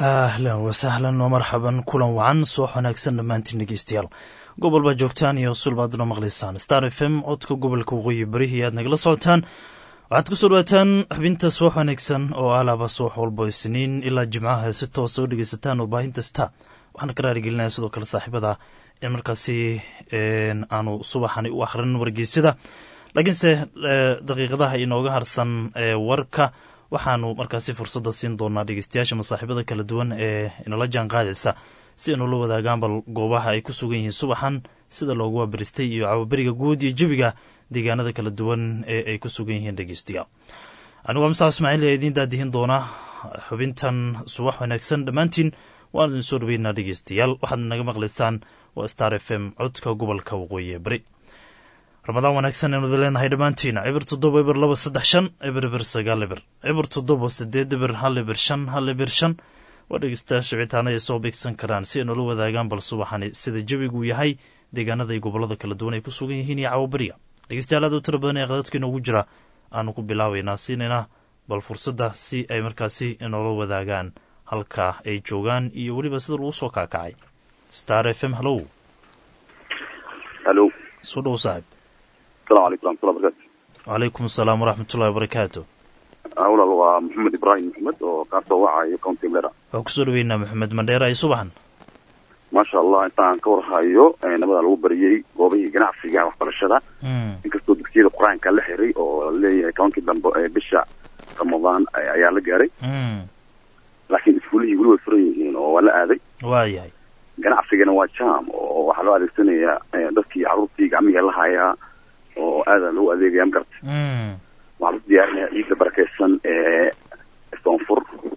ahlan wasahlan wamarxaban kulan wacan soox wanaagsan dhammaantiin dhegeystayaal gobol baa joogtaan iyo sulbaadna maqlaysaan star f m codka gobolka waqooyi barihi aad nagala socotaan waxaad ku soo dhawaataan xubinta subax wanaagsan oo alaaba subax walbo isniin ilaa jimcaha si toosa u dhegeysataan warbaahinta star waxaana ka raarigelinaya sidoo kale saaxiibada in markaasi aanu subaxani u akhrin wargeysyada laakiinse daqiiqadaha inooga harsan warka waxaanu markaasi fursadda siin doonaa dhegeystayaasha masaaxiibada kala duwan ee inala jaan qaadaysa si inula wadaagaan bal goobaha ay ku sugan yihiin subaxan sida loogu wabaristay iyo cawaberiga guud iyo jebiga deegaanada kala duwan ee ay ku sugan yihiin dhegeystayaal anigu amsaa ismaaciil ee idiin daadihin doona xubintan subax wanaagsan dhammaantiin waan idin soo dhaweynaa dhegeystayaal waxaad naga maqlaysaan waa star f m codka gobolka waqooyi ee bari ramadaan wanaagsan aynu leenahay dhammaantiina cibir toddoba ibir laba saddex shan ibir ibir sagaal ibir cibir toddoba sideed ibir hal ibir shan hal ibir shan waa dhegeystayaasha wicitaanada ay soo beegsan karaan si ay nula wadaagaan bal subaxani sida jebiguu yahay deegaanada iyo gobolada kala duwan ay ku sugan yihiin iyo cawaberiga dhegeystayaal aad u tira badan ee qadadka inoogu jira aanu ku bilaabaynaa siinayna bal fursadda si ay markaasi inoola wadaagaan halka ay joogaan iyo weliba sida lagu soo kaakacay star f m hallow halo soo dhow saaxib asalamu calaykum raxmatullah barakatu wacalaykum asalaam waraxmatullahi wabarakaatu walaal waa maxamed ibraahim maxamed oo kaasoo wacayo county blera waa kusoo dhaweynaa maxamed mandheera iyo subaxan maasha allah intaan ka warhayo nabada lagu bariyey goobihii ganacsiga waxbarashada inkastoo dugsiyada qur-aanka la xiray oo laleeyahay tobankii dambe ee bisha ramadaan ayaa la gaaray laakiin iskuulihii weli way furan yihiin oo waa la aaday waayahay ganacsigana waa jam oo waxaa loo adeegsanayaa dadkii carruurtii gacmiga la hayaa oo aada loogu adeegaya magarta waxaa lasu diyaarinaya ciidda barakeysan ee soonfur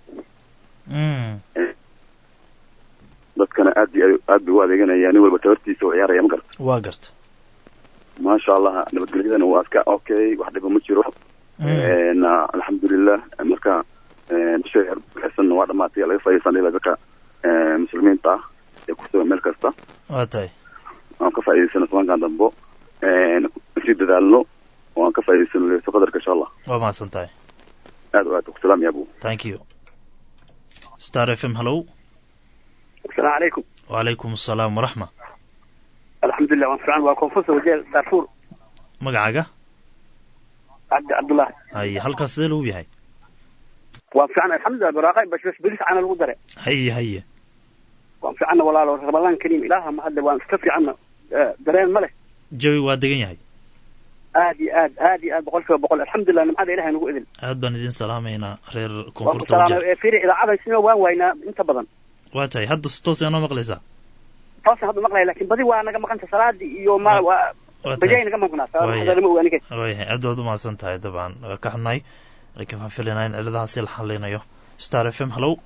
dadkana aad iyo aad bay u adeeganaya nin walba tabartiisa u ciyaaraya ma garta waa garta maasha allah nabadgelyadana waa iska okay wax dhiba ma jiro alxamdulilah marka bisha barakeysanna waa dhamaatay laga faaidaysana ila dadka muslimiinta ah ee kusugan meel kasta waa tahay aan ka faa'idaysano tobankan dambo sii dadaalno oo aan ka faa'idaysano leeso qadarka insha allah waa mahadsan tahay aad o aad ku salaam ya abu thank you star f m hallow asalaamu calaykum wacalaykum asalaam waraxma alxamdulilah waan fiican waa koonfursa wajeel darfuur magacaaga cabdi cabdullahi haye halkaas sidee lagu yahay waan fiican alxamdulilah baraaqa bashbash belis cana lagu dare haye haye waan fiicanna walaalo ramadaan kariim ilaaha ma hadda waan iska fiicanna dareen ma leh jawi waa degan yahay aad iyo aad aad iyo aad boqol kiiba boqol alxamdulilah nimcada ilahay nagu idin aad baan idin salaamaynaa reer waan ku koonfurta salaamay wajah ee fiiri idaacada sina waan waynaa inta badan waa tahay hadda si toos noo maqlaysaa toosan hadda maqlaya laakiin badi waa naga maqanta salaadii iyo ma waa waa bajay tahay naga maqnaa Waaya. salaada lama ogaaniga waayahay aad baad u mahadsan tahay dabcan waa ka xunnahay laakiin waxaan filaynaa in ciladahaasi la xalinayo star f m hallow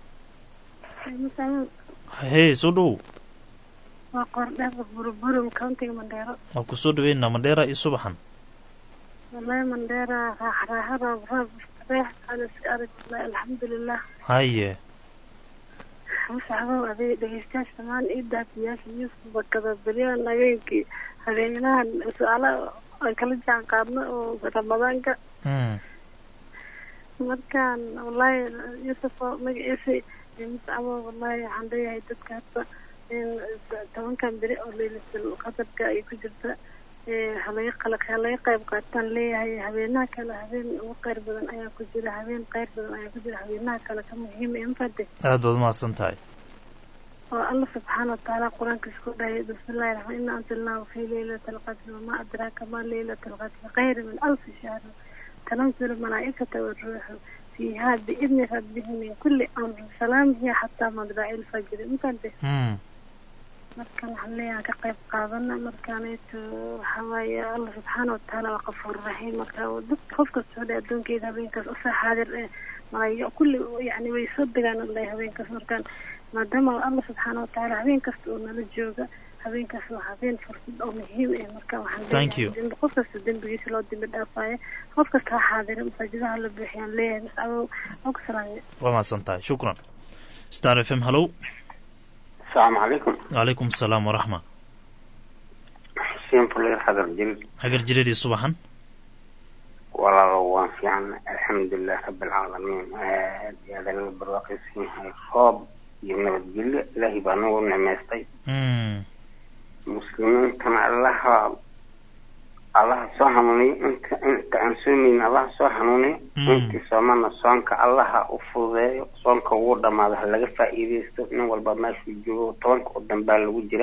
hey soo dhowow waa qordhaga burburum countiga mandheero waa kusoo dhaweynaa mandheera iyo subaxan wallahi mandheera raax raaxa roob roob reex aan iska arag wallahi alxamdulilah haye masaxbow aday dhegeystayaasha dhammaan ii daadiyaasha yuusuf bakada beryahan habeenkii habeenahan su-aala aan kala jaan qaadno oo ramadaanka Mm. markaan wallahi yuusuf oo magaciisa masacbo wallahi waxaan leeyahay dadka hadda in tobankan beri oo leylatul qadarka ay ku jirta ee halaga qalaq halaga qayb qaataan leeyahay habeenaha kale habeen ugu qayr badan ayaa ku jira habeen qayr badan ayaa ku jira habeenaha kale ka muhiim ee mafade aad baad u mahadsan tahay oo alla subxaana watacaala qur-aankiisa ku dhahay bismillahi raxmaan ina anzalnaahu fi leylati alqadri wamaa adraaka ma leylatu alqadri khayra min alfi shahr tanazzalu malaa'ikata waruuxu fiiha biidni rabbihim min kulli amrin salaam hiya xataa madlaci lfajri mafade Mm. markaan waxaan leeyahay ka qayb qaadana markaanayto waxaa waaye allah subxaana watacaala waa qafuur raxiim marka dad qof kasta hodhe addoonkeeda habeenkaas usoo xaadir ee malaayo kulli yani way soo degaan allah habeenkaas markaan maadaama allah subxaana watacaala habeen kasta oo nala jooga habeenkaas waa habeen fursad oo muhiim ah marka waxaan Thank you. dembi qof kasta dembigiisa loo dembi dhaafaayo qof kasta ha xaadira masaajidaha la buuxiyaan leeyahay mascabow oo ku salaamay waa mahadsan tahay shukran star f m hallow asalaamu calaykum wacalaykum asalaam waraxma xuseen fuleer xadar jirid hagar jireedii subaxan walaalo waan fiican alxamdulilah rabbilcaalamiin aad iyo aad laga barwaaqaysan yahay roob iyo nabadgelyo ilaahay baa nagu nimaystay muslimiintana allaha allaha soo hanuuniy inta inta aan soomayn allaha soo hanuuniy intii soomana soonka allaha u fududeeyo soonka ugu dhamaado ha laga faa'iidaysto nin walba meeshuu joogo tobanka oo dambaa lagu jira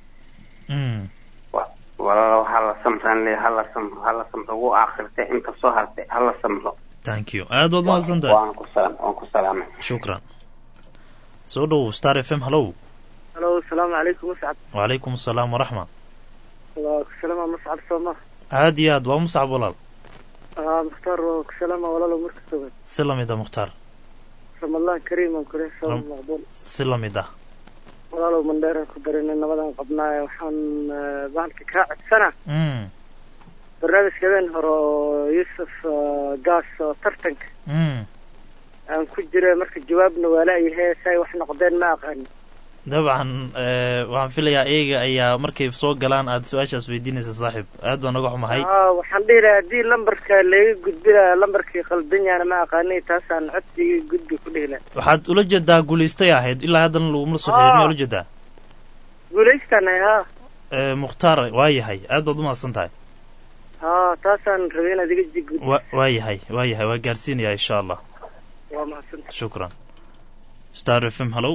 walaalo hala samran le hala samro hala samro wuu aakhirtay inta soo hartay hala samro thank you aad waad mahadsan tahay waan ku salaam waan ku salaamay shukran soo dhowow star f m hallow halo asalaamu calaykum muscab wacalaykum asalaam waraxma waa kusalama muscab sooma aad iyo aad waa muscab walaal aa mukhtaar waa kusalama walaalo marka sugan si lamid ah mukhtaar ramadaan kariim aan kule soom Ram- maqbuul si lamid ah walaalow mandheeraan ku darinay nabadaan qabnaaye waxaan eh, bahalka kaa codsana mm barnaamijka habeen hore oo yuusuf eh, gaas oo tartanka mm aan ku jira marka jawaabna waa laayahay say wax noqdeen ma aqaan dabcan eh, waxaan filayaa iyaga ayaa markay soo galaan aad su-aashaas weydiinaysa saaxiib aad baan naga xumahay aa waxaan dhihi lahaa haddii lambarka laga gudbina lambarkii qaldan yaana ma aqaanay taasaan codsigii gudbi ku dhihi lahaa waxaad ula jeedaa guulaystay ahayd ilaa haddana laguma soo xirin miyaa ula jeedaa guulaystana haa Eh, mukhtaar waa yahay aad baad u mahadsan tahay haa taasaan rabay inaad iga jig gudbi wa waa yahay waa yahay waa gaarsiinayaa insha allah waa mahadsanta shukran star f m hallow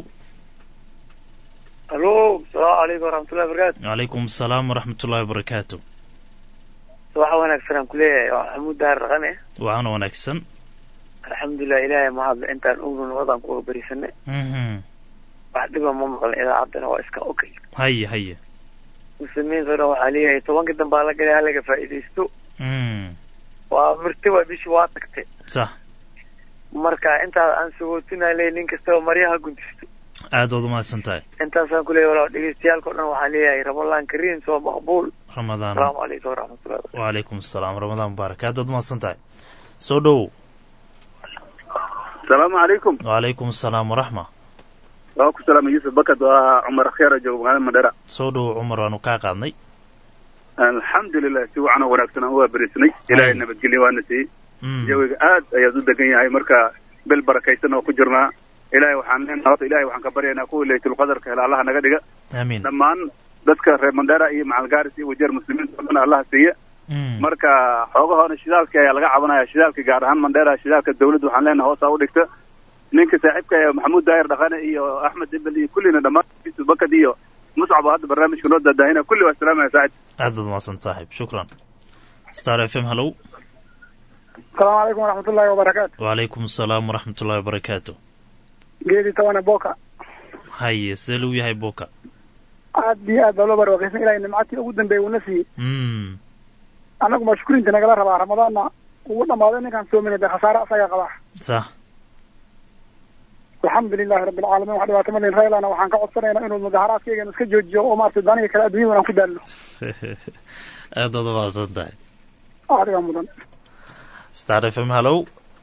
alo asalaamu calaykum waraxmatullahi wabarakaatu calaykum asalaam waraxmatullahi wabarakaatu subax wanaagsan aan kuleeyahay waa xamuud daar raqane waana wanaagsan alxamdulilah ilaahay mahadle intaan ognu nabadaan ku barisanay mhm wax dhiba ma maqlin idaacaddana waa iska okay haye haye muslimiinta o dhan waxaa leeyahay tobanka dambaa la galay halaga faa'iidaysto mm waa mirti waa bishii waa tagtay sax marka intaas aan sagootinaa leeyahay nin kastaba maryaha guntisto aad baad u mahadsan tahay intaasaan kuleeyahay walaa dhegeystayaalka o dhan waxaa leeyahay ramadan kariim soo maqbuul ramadaan asalaamu calaykum waraxmatullahi wabarakatu wacalaykum asalaam ramadaan mubaarak aad baad u mahadsan tahay soo dhowow asalaamu calaykum wacalaykum asalaam waraxma waa ku salaamay yuusuf bakad waa cumar kheera jooga magaalada mandhera soo dhowow cumar waanu kaa qaadnay alxamdulilah si wacan oo wanaagsan aan u waabarisanay ilaahay nabadgelyo waana siiyey Mm. jawiga aad ayaad u degan yahay marka bel barakaysan oo ku jirnaa ilaahay waxaan leenahay horta ilaahay waxaan ka baryaynaa kuwa laytulqadarka hela allaha naga dhiga aamiin dhammaan dadka reer mandhera iyo macalgaaris iyo wajeer muslimiinta oo dhan allaha siiya Mm. marka xoogahoona shidaalka ayaa laga cabanaya shidaalka gaar ahaan mandheera shidaalka dawladda waxaan leenahay hoosaa u dhigta ninka saaxiibka ee maxamuud daahir dhaqane iyo axmed ibel iyo kullina dhammaan yusuf bakad iyo muscab oo hadda barnaamijka noo daadaahina kulli waa salaamaya saaxib aad baad u mahadsan saaxiib shukran star f m hallow asalaamu calaykum waraxmatullahi wabarakaatu wacalaykum asalaam waraxmatullahi wabarakaatu geedi tawane boka haye sidee lagu yahay boka aad iyo aad baa loo barwaaqaysan ilahay nimcatii ugu dambeeyay uuna siiyey mm annagu mashkurinta nagala rabaa ramadaanna ugu dhammaaday ninkaan soominay dee khasaare asaga qabaa sax alxamdu lilahi rabbi alcaalamiin wax dhibaato malin raylana waxaan ka codsanaynaa inuu mudaharaadkaygan iska joojiyo oo maaragtay daniga kale adduunyada aan ku daalno aad baad u mahadsan tahay adigaa mudan star f m hallow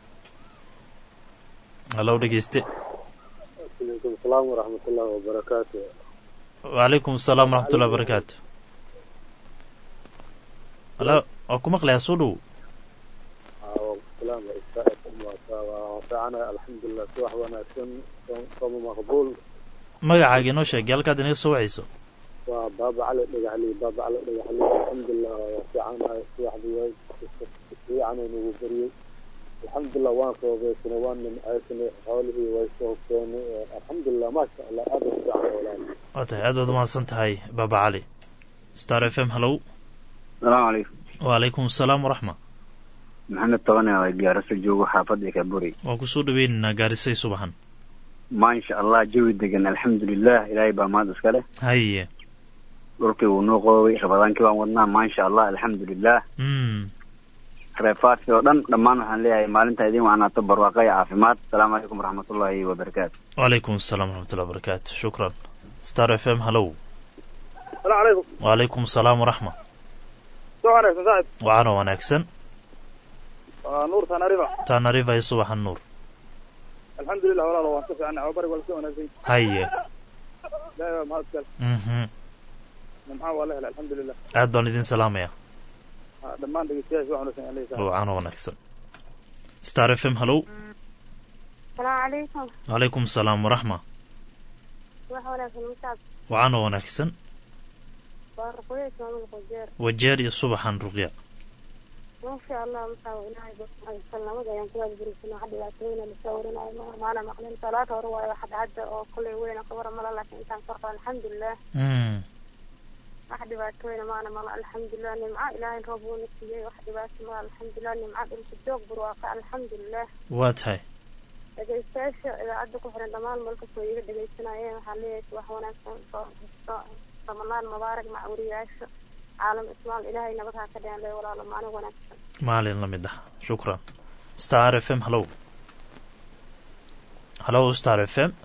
hallow dhegeyste alaykum asalaam waraxmatullahi wabarakaatu wacalaykum asalaam waraxmatullahi wabarakaatu halo waa ku maqlayaa soo dhow salaam waa fiicanahay alxamdulilah si wax wanaagsan sooma maqbuul magacaaga inoo sheeg halkaad inaga soo wacayso waa baaba cali dhagaxli baaba cali dhagaxli alxamdulilah waa fiicanahay si waxba fiicanay nagu beriyey alxamdulilah waan roobeysnay waan nimcaysanay xoolihii way soo hogsoonay alxamdulilah maasha allah aad u fiican walaal waa tahay aad baad u mahadsan tahay baaba cali star f m hallow salaamu calaykum wacalaykum asalaam waraxma maxamed tabane waa gaarasa joogo xaafadda kaburi waan kusoo dhaweynaynaa gaarisay subaxan maasha allah jawi degan alxamdulilah ilaahay baa mahad iska leh haye dhulkii wuu noo qoobay rabadaankii baan wadnaa maasha allah alxamdulilah mm reefaadkii oo dhan dhammaan waxaan leeyahay maalinta idin wacanaato barwaaqo iyo caafimaad asalaamu calaykum waraxmatullaahi wabarakaatu wacalaykum asalaam waraxmatullahi wabarakaatu shukran star f m hallow salaamu calaykum wacalaykum asalaam waraxma soo wanaagsan saaxib waxaana wanaagsan waa nuur tanariba taanariva iyo subaxan nuur alxamdulilah walaalo waan ka fiicnay ababarig waa laska wanaagsan haye ilaahay baa mahad iskale mhm nimxaa waa la helay alxamdulilah aad baan idin salaamaya dhammaan dhegeystayaasha wax wanaagsan aan leeyahay wacan wanaagsan star f m hallow salaamu calaykum wacalaykum salaam waraxma wax wanaagsan musaab wacan wanaagsan waa ruqyo ismaamul qojeer wajeer iyo subaxan ruqya maasha allah musaab ilaahay salnamada ayaan ku waadgurisana wax dhibaatooyina lasoo warinayo ma maana maqlin salaada hore waayo wax hadda oo kulley weyna qabara mala laakiin intaan korqo alxamdulilah Mm, wax dhibaatooyina maana mala alxamdulilah nimco ilaahay roob uuna siiyey wax dhibaato mala alxamdulilah nimco dhulka joog barwaaqa alxamdulilah waa tahay dhegeystayaasha idaacadda ku xiran dhammaan meel kastoo iga dhegeysanayeen waxaa leeyahay wax wanaagsan soo soo ramadaan mubaarak macwuriyaasha caalam ismaal ilaahay nabad ha ka dhigan lee walaalo maalin wanaagsan maalin la mid ah shukran star f m hallow hallow star f m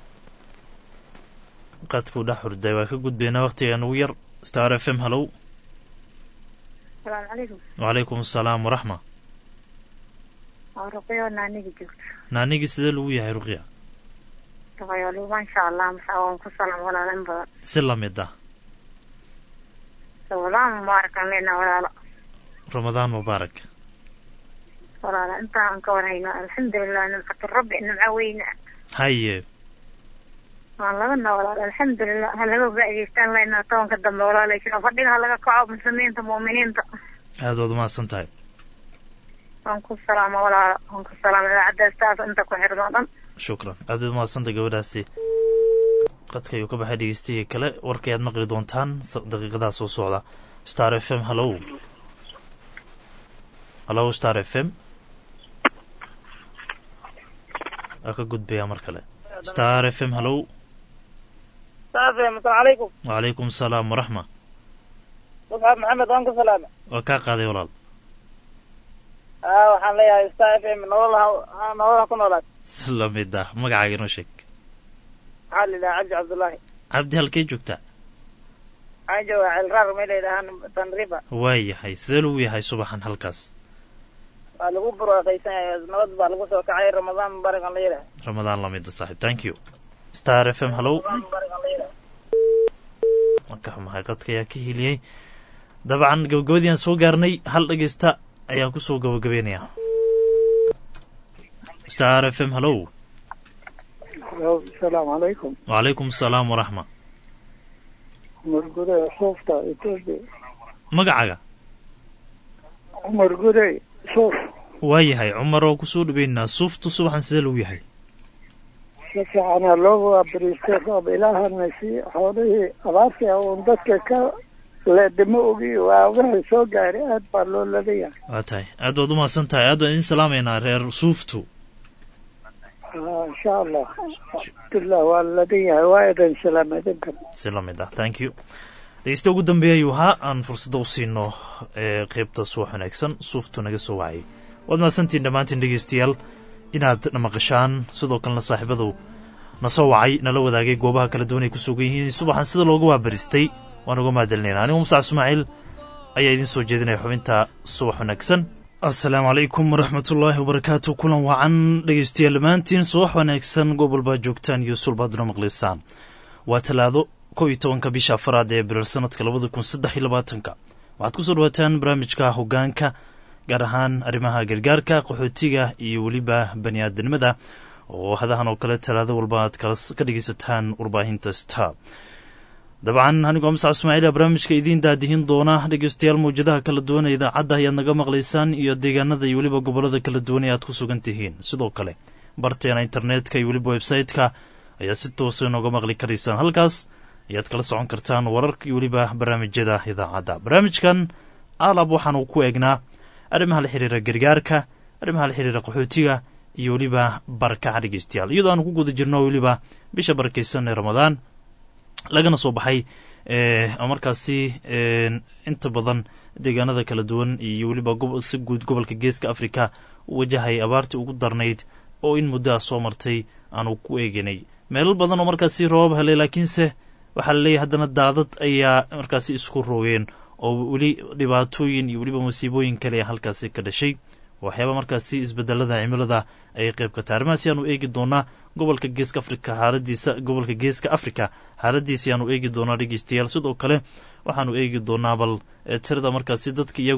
qadkuu dhex hurday waa ka gudbayna waqtigan ugu yar star f m hallow salaamu calaykum wacalaykum asalaam waraxma waa ruqyo naaniga joogta naanigii sidee lagu yahay ruqya ruqyo maasha allah masaa waan ku salaam walaalo in badan si la mid ah ramadaan mubaarak aan leenaha walaalo ramadaan mubaarak walaalo intaan ka warhayno alxamdulilah nimcatu rabbi nimco weyna haye waan labana walaalo alxamdulilah ha laga faa'idaystaan laynaa tobanka dambe walaalaysa fadhiga ha laga kaco muslimiinta mu'miniinta aad waad umahadsan tahay waan ku salaama walaalo waan ku salaama idaacaddaas taas inta ku xirno o dhan shukran aad waad umahadsantay gabadhaasi qadka ayuu ka baxay dhegeystayaga kale warkayaad maqli doontaan s- daqiiqadaha soo socda star f m hallow hallow star f m waa ka gudbayaa mar kale star f m hallow saafim asalaamu calaykum wacalaykum asalaam waraxma musxab maxamed waan ku salaame waa kaa qaaday walaal aa waxaan leeyahay star f m nolol ha nolol ha ku noolaad si la mid ah magacaaga inoo sheeg waxaa la yidhaha cabdi cabdullaahi cabdi halkee joogtaa waxaan joogaa celraar meel la yidhahaan tanriba waayahay sidee lagu yahay subaxan halkaas waa lagu barwaaqaysan yahay nabad baa lagu soo kacay ramadaan mubaarak aan la yidhaha ramadaan la mida saaxiib thank you star f m hallow marka xumahay qadka ayaa ka heliyey dabcan gabagabadii aan soo gaarnay hal dhegeysta ayaan kusoo gabagabeynayaa star f m hallow asalaamu calaykum wacalaykum asalaam waraxma cumar guday suufta etoobiya magacaaga cumar guday suuf waayahay cumar oo kusoo dhaweynaa suuftu subaxan sidee lagu yahay si fiicanaa loogu waabariistay roob ilaahana sii xoolihii abaartii uun dadka ka leedamo ogi waa wixii soo gaaray aad baa loo ladayahay waa tahay aad waad umahadsan tahay aad waan idin salaamaynaa reer suuftu insha allah alxamdulilah waa ladan yahay waa idin salaam idinkan si la mid ah thank you dhegeysta ugu dambeeya ayuu ahaa aan fursadda u siino ee qeybta subax wanaagsan suuftu naga soo wacayay waad mahadsantiin dhammaantiin dhegeystayaal inaad na maqashaan sidoo kalena saaxiibadu na soo wacay nala wadaagay goobaha kala duwan ay ku sugan yihiin subaxan sida looga waabaristay waan uga mahadcelinayna anigu musac ismaaciil ayaa idiin soo jeedinaya xubinta subax wanaagsan assalaamu calaykum waraxmatullaahi wabarakaatu kulan wacan dhegeystayaal dhammaantiin subax wanaagsan gobol baa joogtaan iyo sulbaaduna maqlaysaan waa talaado kow iyo tobanka bisha afaraad ee abriil sanadka labada kun saddex iyo labaatanka waxaad ku soo dhawaataan barnaamijka hoggaanka gaar ahaan arrimaha gargaarka qaxootiga iyo weliba bani aadanimada oo hadahan oo kale talaado walba aad ka dhegeysataan warbaahinta star dabcan anigoo masac ismaaciila barnaamijka idiin daadihin doona dhegeystayaal mawjadaha kala duwan ee idaacadda ayaad naga maqlaysaan iyo deegaanada iyo weliba gobolada kala duwan ee aad ku sugan tihiin sidoo kale barteena internetka iyo weliba website-ka ayaad si toosa inooga maqli karaysaan halkaas ayaad kala socon kartaan wararka iyo weliba barnaamijyada idaacadda barnaamijkan alab waxaanu ku eegnaa arrimaha la xiriira gargaarka arrimaha la xiriira qaxootiga iyo weliba barakaca dhegeystayaal iyadoo aanu ku guda jirno weliba bisha barakeysan ee ramadaan lagana soo baxay markaasi inta badan deegaanada kala duwan iyo weliba si guud gobolka geeska africa u wajahay abaartii ugu darnayd oo in muddo ah soo martay aanu ku eeganay meelal badan oo markaasi roobab helay laakiinse waxaa laleeyahy haddana daadad ayaa markaasi isku roogeen oo weli dhibaatooyin iyo weliba masiibooyin kale halkaasi ka dhashay waxyaaba markaasi isbedelada cimilada ayay qayb ka tahay arrimahaasi aanu eegi doonaa gobolka geeska africa xaaladiisa gobolka geeska africa xaaladiisi aanu eegi doonaa dhegeystayaal sidoo kale waxaanu eegi doonaa bal tirada markaasi dadka iyagu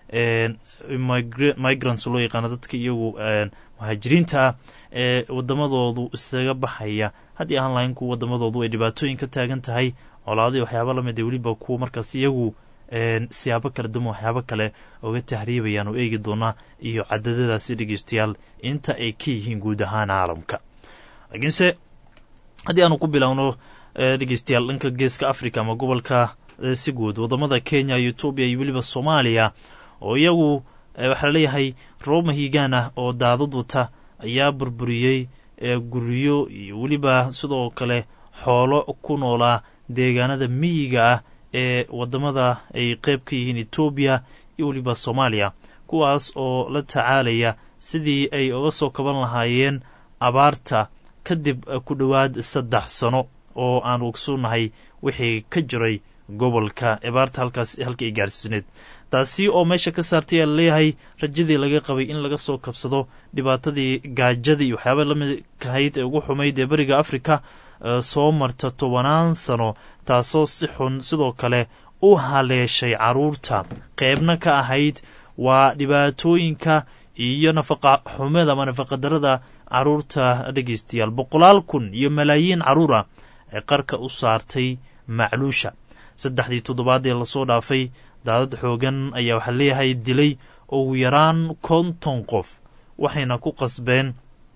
migrants loo yaqaano dadka iyagu muhaajiriinta ah ee wadamadoodu isaga baxaya haddii ahaan lahayn kuwa wadamadoodu ay dhibaatooyin ka taagan tahay colaadii waxyaaba lamid weliba kuwa markaas iyagu siyaabo kala duwan waxyaabo kale oga tahriibayaan oo eegi doonaa iyo cadadadaasi dhegeystayaal inta ay ka yihiin guud ahaan caalamka laakiinse haddii aanu ku bilowno dhegeystayaal dhanka geeska africa ama gobolka si guud wadamada kenya iyo etoobiya iyo weliba soomaaliya oo iyagu waxaa laleeyahay roob mahiigaan ah oo daadad wata ayaa burburiyey guryo iyo weliba sidoo kale xoolo ku noolaa deegaanada miyiga ah ee wadamada ay qeyb ka yihiin etoobiya iyo weliba soomaaliya kuwaas oo la tacaalaya sidii ay uga soo kaban lahaayeen abaarta kadib ku dhowaad saddex sano oo aan ogsoonnahay wixii ka jiray gobolka abaarta halkaas halka ay gaarsiisneed taasi oo meesha ka saartay aa laleeyahay rajadii laga qabay in laga soo kabsado dhibaatadii gaajadii iyo waxyaaba lamidkahayd ee ugu xumayd ee beriga afrika soo marta tobanaan sano taasoo si xun sidoo kale u haleeshay caruurta qeybna ka ahayd waa dhibaatooyinka iyo nafaqa xumada ama nafaqadarada caruurta dhegeystayaal boqolaal kun iyo malaayiin caruur ah ee qarka u saartay macluusha saddexdii toddobaad ee lasoo dhaafay daadad xoogan ayaa waxaa leeyahay dilay ugu yaraan konton qof waxayna ku qasbeen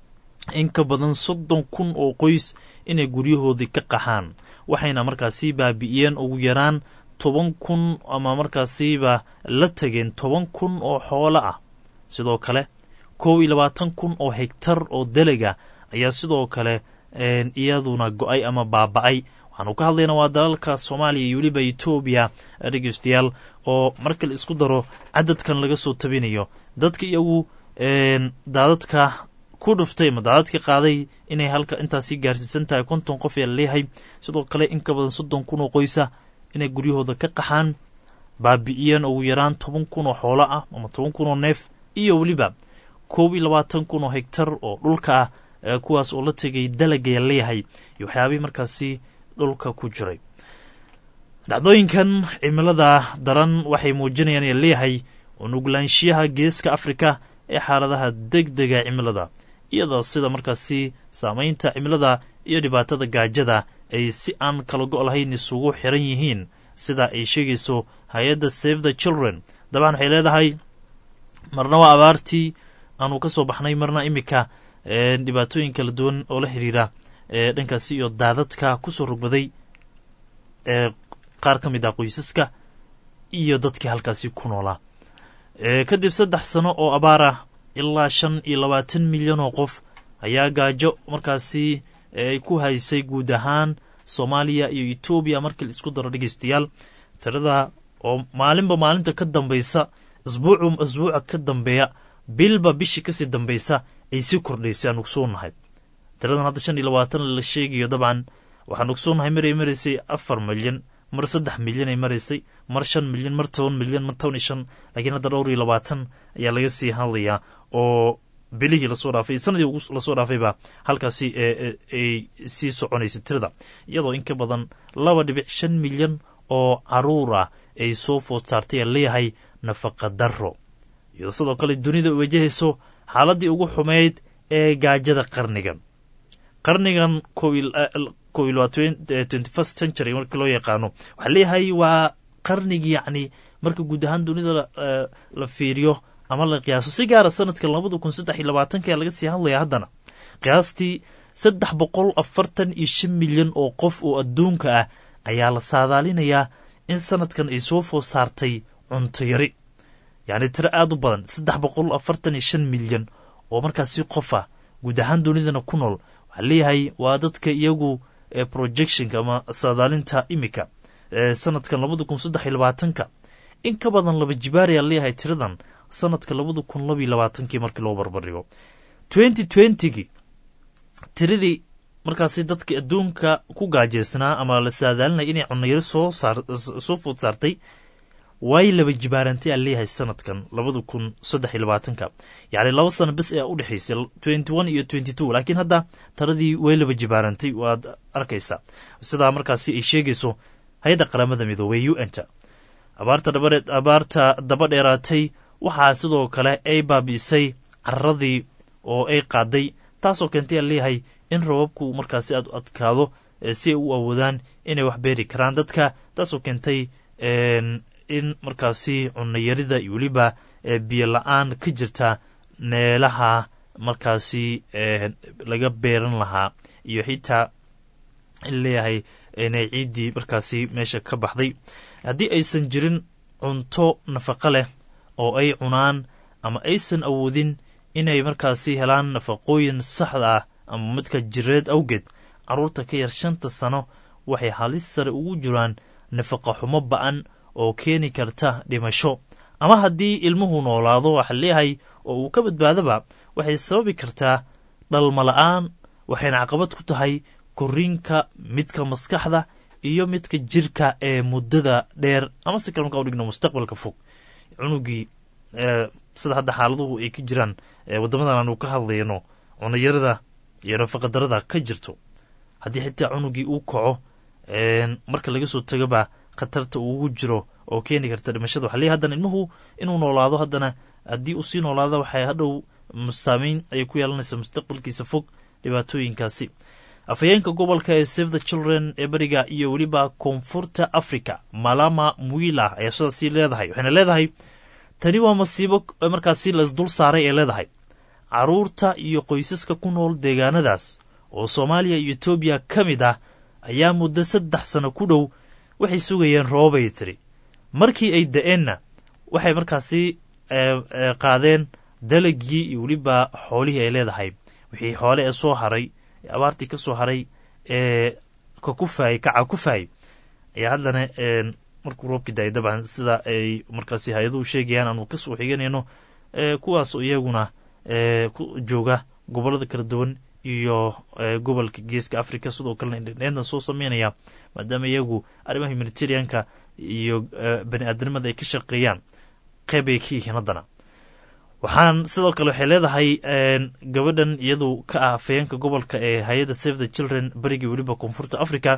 in ka badan soddon kun oo qoys inay guryahoodii ka qaxaan waxayna markaasi baabi'iyeen ugu yaraan toban kun ama markaasiba la tageen toban kun oo xoolo ah sidoo kale kow iyo labaatan kun oo hegtar oo delega ayaa sidoo kale iyaduna go-ay ama baaba-ay waxaanu ka hadlaynaa waa dalalka soomaaliya iyo weliba etoobiya dhegeystayaal oo marka la isku daro cadadkan laga soo tabinayo dadka iyagu daadadka ku dhuftay ama daadadka qaaday inay halka intaasi gaarsiisan tahay konton qof ee laleeyahay sidoo kale in ka badan soddon kun oo qoysa inay guryahooda ka qaxaan baabi'iyeen ugu yaraan toban kun oo xoolo ah ama toban kun oo neef iyo weliba koob iyo labaatan kun oo hegtar oo dhulka ah kuwaas oo la tegay dalagaya leeyahay iyo waxyaabihii markaasi dhulka ku jiray dhacdooyinkan cimilada daran waxay muujinayaan ee leeyahay unuglaanshiyaha geeska afrika ee xaaladaha deg dega cimilada iyadoo sida markaasi saamaynta cimilada iyo dhibaatada gaajada ay si aan kala go' lahayn isugu xiran yihiin sida ay sheegayso hay-adda save the children dabcan waxay leedahay marna waa abaartii aanu ka soo baxnay marna iminka dhibaatooyin kala duwan oo la xiriira dhankaasi iyo daadadka kusoo rogbaday ee qaar ka mid ah qoysaska iyo dadkii halkaasi ku noolaa kadib saddex sano oo abaar ah ilaa shan iyo labaatan milyan oo qof ayaa gaajo markaasi ay ku haysay guud ahaan soomaaliya iyo etoobiya markii la isku daro dhegeystayaal tirada oo maalinba maalinta ka dambaysa isbuucu isbuuca ka dambeeya bilba bishii kasii dambaysa ay sii kordhaysay aan ogsoonahay tiradan hadda shan iyo labaatan la sheegayo dabcan waxaan ogsoonahay maray maraysay afar milyan mar saddex milyan ay maraysay mar shan milyan mar toban milyan mar toban iyo shan laakiin hadda dhowr iyo labaatan ayaa laga sii hadlayaa oo bilihii lasoo dhaafay sanadii lasoo dhaafayba halkaasi ay sii soconaysay tirada iyadoo in ka badan laba dhibic shan milyan oo caruur ah ay soo food saartay ee leeyahay nafaqa daro iyadoo sidoo kale dunida wajahayso xaaladii ugu xumeyd ee gaajada qarnigan qarnigan kow iyo twenty first century marka loo yaqaano waxaa leeyahay waa qarnigii yacni marka guud ahaan dunida la fiiriyo ama la qiyaaso si gaara sanadka labada kun saddex iyo labaatanka ayaa laga sii hadlaya haddana qiyaastii saddex boqol afartan iyo shan milyan oo qof oo adduunka ah ayaa la saadaalinayaa in sanadkan ay soo food saartay cunto yari yacni tiro aada u badan saddex boqol afartan iyo shan milyan oo markaasi qof ah guud ahaan dunidana ku nool waxaa leeyahay waa dadka iyagu projectionka ama saadaalinta imika sanadkan labada kun saddex iyo labaatanka in ka badan laba jibaar ayaa leeyahay tiradan sanadka labada kun labaiyo labaatankii markii loo barbardhigo twenty twentygii tiradii markaasi dadka adduunka ku gaajeysnaa ama la saadaalinaya inay cunayaro soo saar soo food saartay way laba jibaarantay aa leeyahay sanadkan labada kun saddex iyo labaatanka yacni laba sano bes ayaa u dhexaysay twenty one iyo twenty two laakiin hadda taradii way laba jibaarantay waad arkaysaa sidaa markaasi ay sheegayso hay-adda qaramada midoobey u n ta abaarta dhabareed abaarta daba dheeraatay waxaa sidoo kale ay baabi'isay cararadii oo ay qaaday taasoo keentay aan leeyahay in roobabku markaasi aad u adkaado si ay u awoodaan inay wax beeri karaan dadka taasoo keentay in markaasi cunayarida iyo weliba biyo la-aan ka jirta meelaha markaasi laga beeran lahaa iyo xitaa in leeyahay inay ciiddii markaasi meesha ka baxday haddii aysan jirin cunto nafaqo leh oo ay cunaan ama aysan awoodin inay markaasi helaan nafaqooyin saxda ah ama midka jireed awgeed carruurta ka yar shanta sano waxay halis sare ugu jiraan nafaqa xumo ba-an oo keeni karta dhimasho ama haddii ilmuhu noolaado waxa leeyahay oo uu ka badbaadaba waxay sababi kartaa dhalmala-aan waxayna caqabad ku tahay koriinka midka maskaxda iyo midka jirka ee muddada dheer ama si kale markaa u dhigno mustaqbalka fog cunugii sida hadda xaaladuhu ay ka jiraan waddamadan aanu ka hadlayno cunayarada iyo nafaqadarada ka jirto haddii xitaa cunugii uu kaco marka laga soo tagaba khatarta uugu jiro oo keeni karta dhimashada waxa leeyahy haddana ilmuhu inuu noolaado haddana haddii uu sii noolaado waxay hadhow saameyn ayay ku yeelanaysaa mustaqbalkiisa fog dhibaatooyinkaasi afhayeenka gobolka ee save the children ee beriga iyo weliba koonfurta africa malama mwila ayaa sidaasii leedahay waxayna leedahay tani waa masiibo markaasi laisdul saaray ee leedahay caruurta iyo qoysaska ku nool deegaanadaas oo soomaaliya iyo etoobiya ka mid ah ayaa muddo saddex sano ku dhow waxay sugayeen roobay tiri markii ay da-eenna waxay markaasi qaadeen dalagii iyo weliba xoolihii ay leedahay wixii xoole ee soo haray abaartii ka soo haray ee ka kufaayay kaca kufaayay ayaa haddana markuu roobkii daayay dabcan sida ay markaasi hay-aduhu sheegayaan aanu kasoo xiganayno kuwaas iyaguna ku jooga gobollada kala duwan iyo gobolka geeska africa sidoo kalena indhindheyntan soo sameynaya maadaama iyagu arrimaha humanitarianka iyo bani aadamnimada ay ka shaqeeyaan qeyb ay ka yihiin haddana waxaan sidoo kale waxay leedahay gabadhan iyadu ka ah afayeenka gobolka ee hay-adda save the children berigii weliba koonfurta africa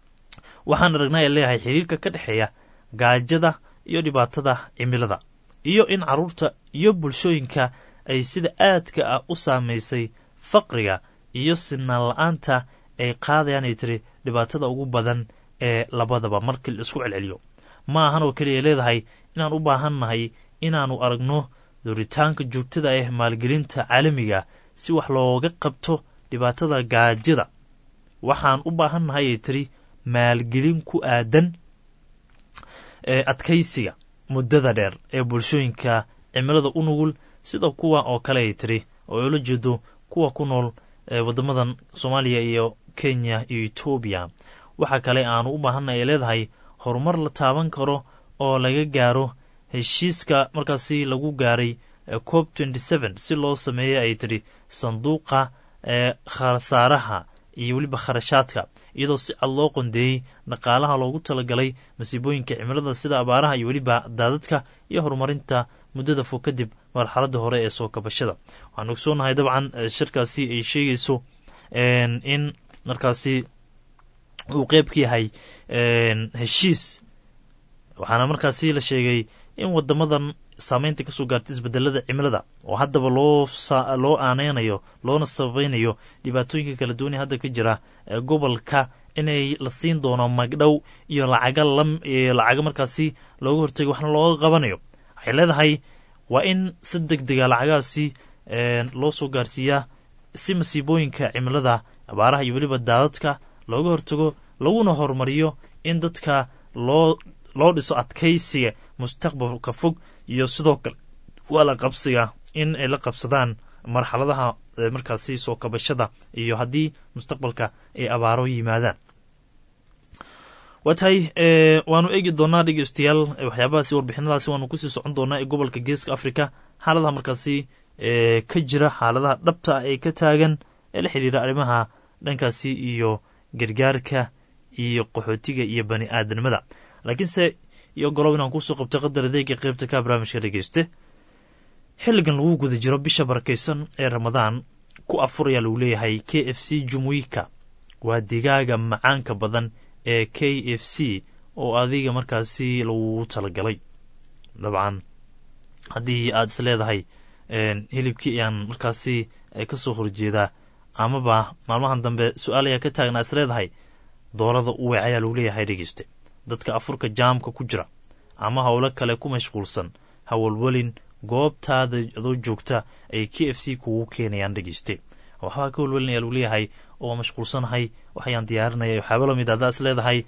waxaan aragnaa ay leeyahay xiriirka ka dhexeeya gaajada iyo dhibaatada cimilada iyo in carruurta iyo bulshooyinka ay sida aadka ah u saameysay faqriga iyo sinaan la-aanta ay qaadayaan ay tiri dhibaatada ugu badan ee labadaba markii la isku celceliyo ma ahan oo keliya leedahay inaan u baahannahay inaannu aragno duritaanka joogtada ah maalgelinta caalamiga si wax looga qabto dhibaatada gaajada waxaan u baahannahay ay tiri maalgelin ku aadan ee adkaysiga muddada dheer ee bulshooyinka cimilada u nugul sida kuwa oo kale ay tiri oo ay ula jeedo kuwa ku nool waddamadan soomaaliya iyo kenya iyo etoobiya waxa kale aanu u baahannahay ay leedahay horumar la taaban karo oo laga gaaro heshiiska markaasi lagu gaaray cob si loo sameeyey ay tidhi sanduuqa ee khasaaraha iyo weliba kharashaadka iyadoo si cad loo qondeeyey dhaqaalaha loogu talagalay masiibooyinka cimilada sida abaaraha iyo weliba daadadka iyo horumarinta muddada fog kadib marxaladda hore ee soo kabashada waxaan ogsoonahay dabcan shirkaasi ay sheegayso in markaasi uu qeyb ka yahay heshiis waxaana markaasi la sheegay in wadamadan saameynta kasoo gaartay isbedelada cimilada oo haddaba loo loo aaneynayo loona sababeynayo dhibaatooyinka kala duwanee hadda ka jira gobolka inay la siin doono magdhow iyo lacaga lacaga markaasi looga hortega waxna looga qabanayo waxay leedahay waa in si deg dega lacagahaasi loo soo gaarsiiyaa si masiibooyinka cimilada abaaraha iyo weliba daadadka looga hortago laguna horumariyo in dadka loo loo dhiso adkaysiga mustaqbalka fog iyo sidoo kale waa la qabsiga in ay la qabsadaan marxaladaha markaasi soo kabashada iyo haddii mustaqbalka ay abaaro yimaadaan waa tahay waanu eegi doonaa dhegeystayaal waxyaabahaasi warbixinadaasi waanu kusii socon doonaa ee gobolka geeska africa xaaladaha markaasi ka jira xaaladaha dhabta ee ka taagan ee la xidhiira arrimaha dhankaasi iyo gargaarka iyo qaxootiga iyo bani aadanimada laakiinse iyo golob inaan kusoo qabtay qadar adeega qeybta ka barnaamijka dhegeyste xilligan lagu guda jiro bisha barakaysan ee ramadaan ku afur ayaa lagu leeyahay k f c jumuika waa digaaga macaanka badan ee k f c oo adiga markaasi lagu talagalay dabcan haddii aad is leedahay hilibkii ayaan markaasi kasoo horjeedaa amaba maalmahan dambe su-aal ayaa ka taagnaa is leedahay doorada uweec ayaa lagu leeyahay dhegeyste dadka afurka jaamka ku jira ama howlo kale ku mashquulsan hawalwelin goobtaada adoo joogta ay k f c kugu keenayaan dhegeyste waxbaa ka walwelin ayaa lagu leeyahay oo mashquulsanahay waxayaan diyaarinaya waxaaba lamid haddaa is leedahay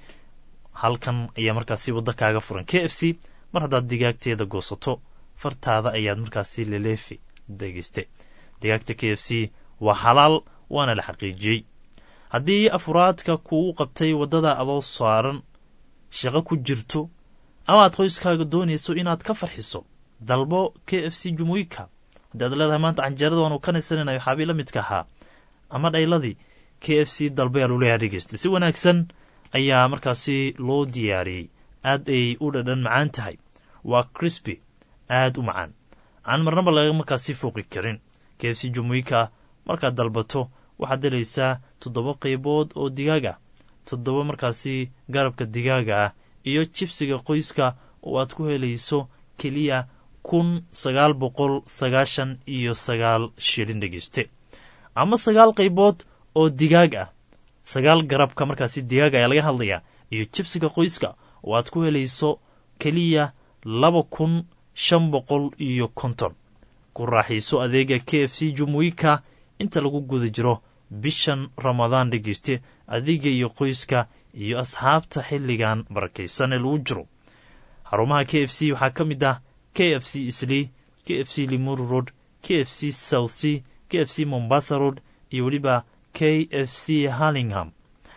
halkan ayaa markaasi wadda kaaga furan k f c mar haddaad digaagteeda goosato fartaada ayaad markaasi leleefi dhegeyste digaagta k f c waa xalaal waana la xaqiijiyey haddii afuraadka kugu qabtay waddada adoo saaran shaqo ku jirto ama aad qoyskaaga doonayso inaad ka farxiso dalbo k f c jumuika haddii aad leedahay maanta canjeerada waanu ka naysanayna waxaabii la midka ahaa ama dhayladii k f c dalba ayaa loo leeyahay dhegeysta si wanaagsan ayaa markaasi loo diyaariyey aad ay u dhadhan macaan tahay waa crisby aad u macaan aan marnaba laga markaasi fooqi karin k f c jumuika markaad dalbato waxaad helaysaa toddoba qaybood oo digaag ah toddoba markaasi garabka digaaga ah iyo jibsiga qoyska oo aad ku helayso keliya kun sagaal boqol sagaashan iyo sagaal shilin dhegeyste ama sagaal qaybood oo digaag ah sagaal garabka markaasi digaag ayaa laga hadlayaa iyo jibsiga qoyska oo aad ku helayso keliya laba kun shan boqol iyo konton ku raaxiiso adeega k f c jumuika inta lagu guda jiro bishan ramadaan dhegeyste adiga iyo qoyska iyo asxaabta xilligan barakaysan ee lagu jiro xarumaha k f c waxaa ka mid ah k f c islii k f c limuru road k f c south c k f c mombasa road iyo weliba k f c harlingham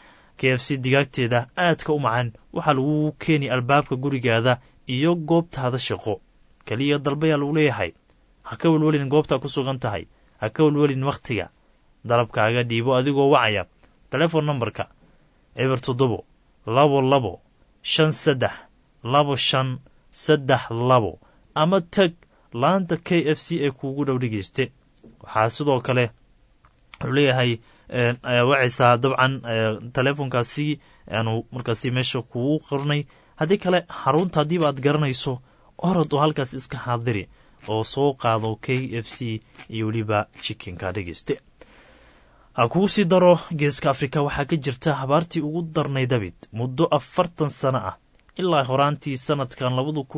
k f c digaagteeda aadka u macaan waxaa lagu keeni albaabka gurigaada iyo goobtaada shaqo keliya dalbayaa lagu leeyahay ha ka welwelin goobtaa ku sugan tahay ha ka welwelin wakhtiga dalabkaaga dhiibo adigoo wacaya telefon nambarka eber toddobo labo labo shan saddex labo shan saddex labo ama tag laanta k f c ee kuugu dhow dhegeyste waxaa sidoo kale wuxuu leeyahay wacaysaa dabcan telefonkaasi aanu markaasi meesha kugu qornay haddii kale xarunta haddiiba aad garanayso orod oo halkaas iska xaadiri oo soo qaado k f c iyo weliba jikinka dhegeyste ha kuu sii daro geeska afrika waxaa ka jirta habaartii ugu darnay dabid muddo afartan sano ah ilaa horaantii sanadkan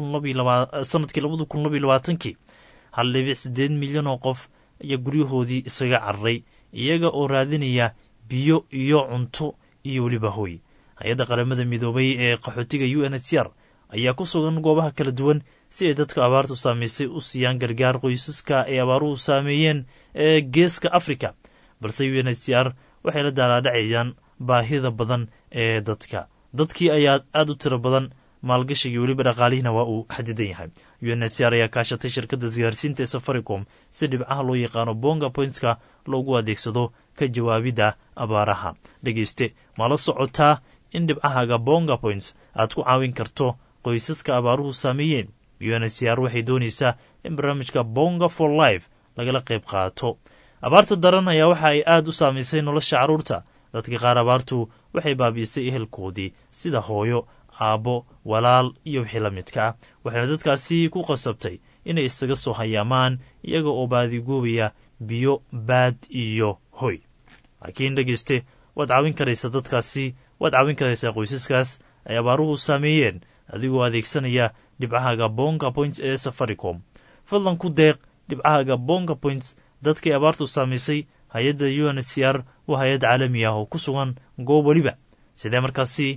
sanadkii labada kun labaiy labaatankii hal dhibic siddeed milyan oo qof ayaa guryahoodii isaga cararay iyaga oo raadinaya biyo iyo cunto iyo weliba hoy hay-adda qaramada midoobay ee qaxootiga u n h r ayaa ku sugan goobaha kala duwan si ay dadka abaartu saamaysay u siiyaan gargaar qoysaska ay abaaruhu saameeyeen ee geeska afrika balse u n h r waxay la daalaadhacayaan baahida badan ee dadka dadkii ayaa aada u tiro badan maalgashigai weliba dhaqaalihiina waa uu xadidan yahay u n h r ayaa kaashatay shirkadda isgaarsiinta ee safaricom si dhibcaha loo yaqaano bonga pointka loogu adeegsado ka jawaabidda abaaraha dhegeyste ma la socotaa in dhibcahaaga bonga points aad ku caawin karto qoysaska abaaruhu saameeyeen u n h r waxay doonaysaa in barnaamijka bonga for life lagala qayb qaato abaarta daran ayaa waxa ay aada u saamaysay nolosha carruurta dadka qaar abaartu waxay baabi'isay ehelkoodii sida hooyo aabbo walaal iyo wixii la midka ah waxayna dadkaasi ku qasabtay inay isaga soo hayaamaan iyaga oo baadiguubaya biyo baad iyo hoy laakiin dhegeyste waad caawin karaysaa dadkaasi waad caawin karaysaa qoysaskaas ay abaaruhu saameeyeen adigoo adeegsanaya dhibcahaaga bonga points ee safaricom fadlan ku deeq dhibcahaaga bonga points dadkii abaartu saamaysay hay-adda u n h r waa hay-ad caalami ah oo ku sugan goob weliba sidee markaasi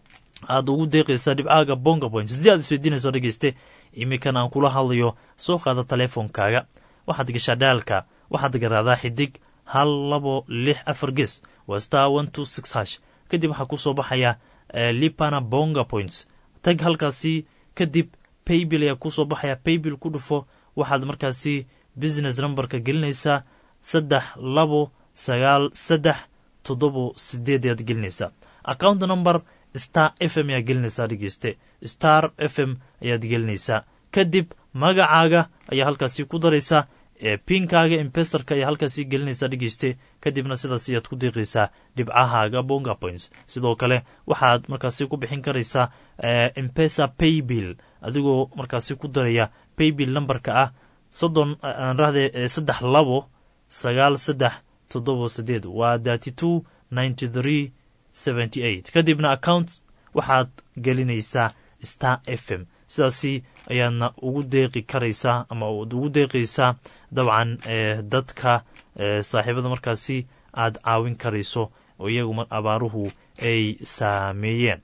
aad ugu deeqaysaa dhibcahaaga bonga points haddii aad isweydiinayso dhegeyste iminkan aan kula hadlayo soo qaada teleefonkaaga waxaad gashaa dhaalka waxaad garaadaa xidig hal labo lix afar ges waa star one two six hash kadib waxaa kusoo baxaya lipana bonga points tag halkaasi kadib paybill ayaa kusoo baxaya paybill ku dhufo waxaad markaasi business numberka gelinaysaa saddex labo sagaal saddex toddobo sideed ayaad gelinaysaa account number star f m ayaad gelinaysaa dhegeyste star f m ayaad gelinaysaa kadib magacaaga ayaa halkaasi ku daraysaa ee pinkaaga embestarka ayaa halkaasi gelinaysaa dhegeyste kadibna sidaas ayaad ku deeqaysaa dhibcahaaga bonga points sidoo kale waxaad markaasi ku bixin karaysaa embesa paybill adigoo markaasi ku daraya baybill nambarka ah soddon aanrahde saddex labo sagaal saddex toddoba sideed waa thirty two ninety three seventy eight kadibna account waxaad gelinaysaa star f m sidaasi ayaadna ugu deeqi karaysaa ama ad ugu deeqaysaa dabcan dadka saaxiibada markaasi aad caawin karayso oo iyagu abaaruhu ay saameeyeen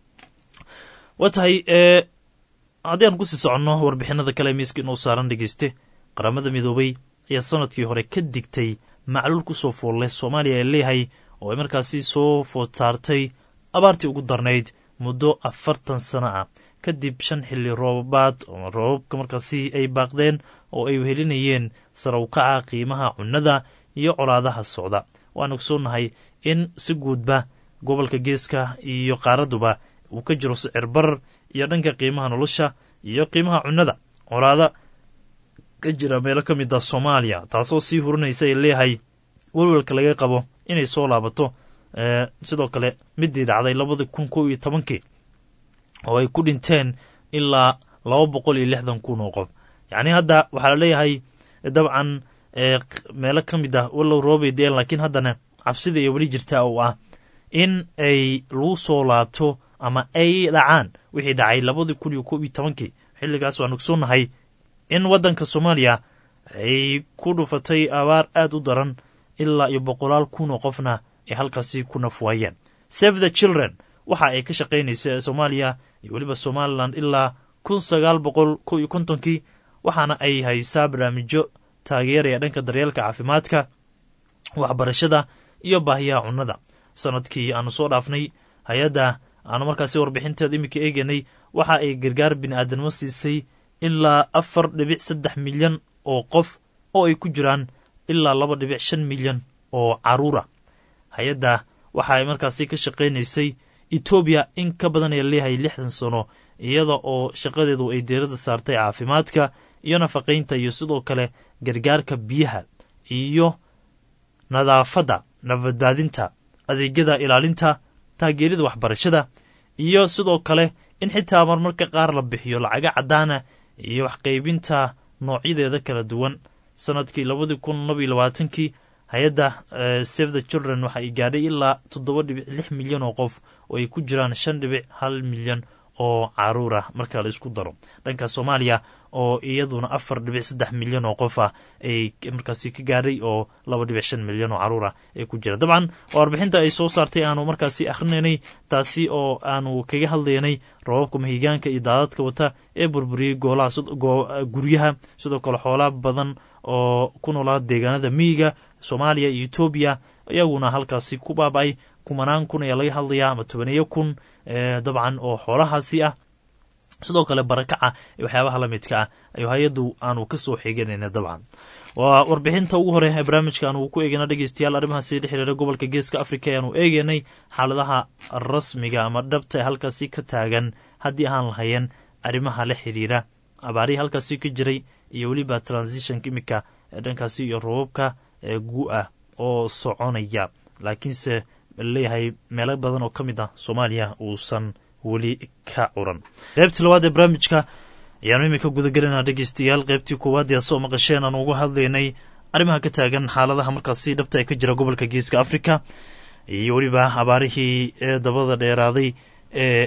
waa tahay haddii aan kusii soconno warbixinada kale miiska inuu saaran dhegeyste qaramada midoobay ayaa sanadkii hore ka digtay macluul kusoo foolle soomaaliya ee leeyahay oo ay markaasi soo food saartay abaartii ugu darnayd muddo afartan sano ah kadib shan xilli roobaad oo roobabka markaasi ay baaqdeen oo ay wehelinayeen sarawkaca qiimaha cunnada iyo colaadaha socda waan ogsoonnahay in si guudba gobolka geeska iyo qaaraduba uu ka jiro sicir barar iyo dhanka qiimaha nolosha iyo qiimaha cunnada colaada ka jira meelo ka mid ah soomaaliya taasoo sii hurinaysa ay leeyahay welwelka laga qabo inay soo laabato sidoo kale midii dhacday labadii kun kow iyo tobankii oo ay ku dhinteen ilaa laba boqol iyo lixdan kun oo qof yacni hadda waxaa la leeyahay dabcan meelo ka mid ah wallow roobay deen laakiin haddana cabsida iyo weli jirtaa oo ah in ay lagu soo laabto ama ay dhacaan wixii dhacay labadii kun iyo kow iyo tobankii xilligaas waan ogsoonnahay in waddanka soomaaliya ay ku dhufatay abaar aad u daran ilaa iyo boqolaal kun oo qofna ay halkaasi ku nafwaayeen save the children waxa ay ka shaqaynaysa soomaaliya iyo weliba somalilan ilaa kun sagaal boqol kow iyo kontonkii waxaana ay haysaa barnaamijyo taageeraya dhanka daryeelka caafimaadka waxbarashada iyo baahiyaha cunnada sanadkii aanu soo dhaafnay hay-adda aanu markaasi warbixinteeda iminka eeganay waxa ay gargaar bini aadanimo siisay ilaa afar dhibic saddex milyan oo qof oo ay ku jiraan ilaa laba dhibic shan milyan oo caruura hay-adda waxa ay markaasi ka shaqaynaysay etoobiya in ka badan ee leeyahay lixdan sano iyada oo shaqadeedu ay deerada saartay caafimaadka iyo nafaqaynta iyo sidoo kale gargaarka biyaha iyo nadaafadda nabadbaadinta adeegyada ilaalinta taageerida waxbarashada iyo sidoo kale in xitaa marmarka qaar la bixiyo lacaga caddaana iyo waxqaybinta noocyadeeda kala duwan sanadkii labadii kun laba iyo labaatankii hay-adda save the children waxa ay gaadhay ilaa toddoba dhibic lix milyan oo qof oo ay ku jiraan shan dhibic hal milyan oo caruur ah marka la isku daro dhanka soomaaliya oo iyaduna afar dhibic saddex milyan oo qof ah ay markaasi ka gaadhay oo laba dhibic shan milyan oo caruur ah ay ku jiraan dabcan warbixinta ay soo saartay aanu markaasi akrinaynay taasi oo aanu kaga hadlaynay roobabka mahigaanka iyo daadadka wata ee burburiyey goolaha guryaha sidoo kale xoolaa badan oo ku noolaa deegaanada miyiga soomaaliya iyo etoobiya iyaguna halkaasi ku baaba-ay kumanaan kun ayaa laga hadlayaa ama tobaneeyo kun dabcan oo xoolahaasi ah sidoo kale barakaca iyo waxyaabaha la midka ah ayu hay-addu aanu ka soo xiganayna dabcan waa warbixinta ugu hore ee barnaamijka aanu ku eegana dhegeystayaal arrimahaasi la xiriira gobolka geeska africa ayaanu eegaynay xaaladaha rasmiga ama dhabta ee halkaasi ka taagan haddii ahaan lahayeen arrimaha la xiriira abaarihii halkaasi ka jiray iyo weliba transitionka imika ee dhankaasi iyo robabka ee gu-ah oo soconaya laakiinse leeyahay meelo badan oo ka mid ah soomaaliya uusan weli ka curan qaybtii labaad ee barnaamijka ayaanu iminka gudagelinaa dhegeystayaal qaybtii koowaad ee soo maqasheen aan uga hadlaynay arrimaha ka taagan xaaladaha markaasi dhabta ee ka jira gobolka geeska africa iyo weliba abaarihii ee dabada dheeraaday ee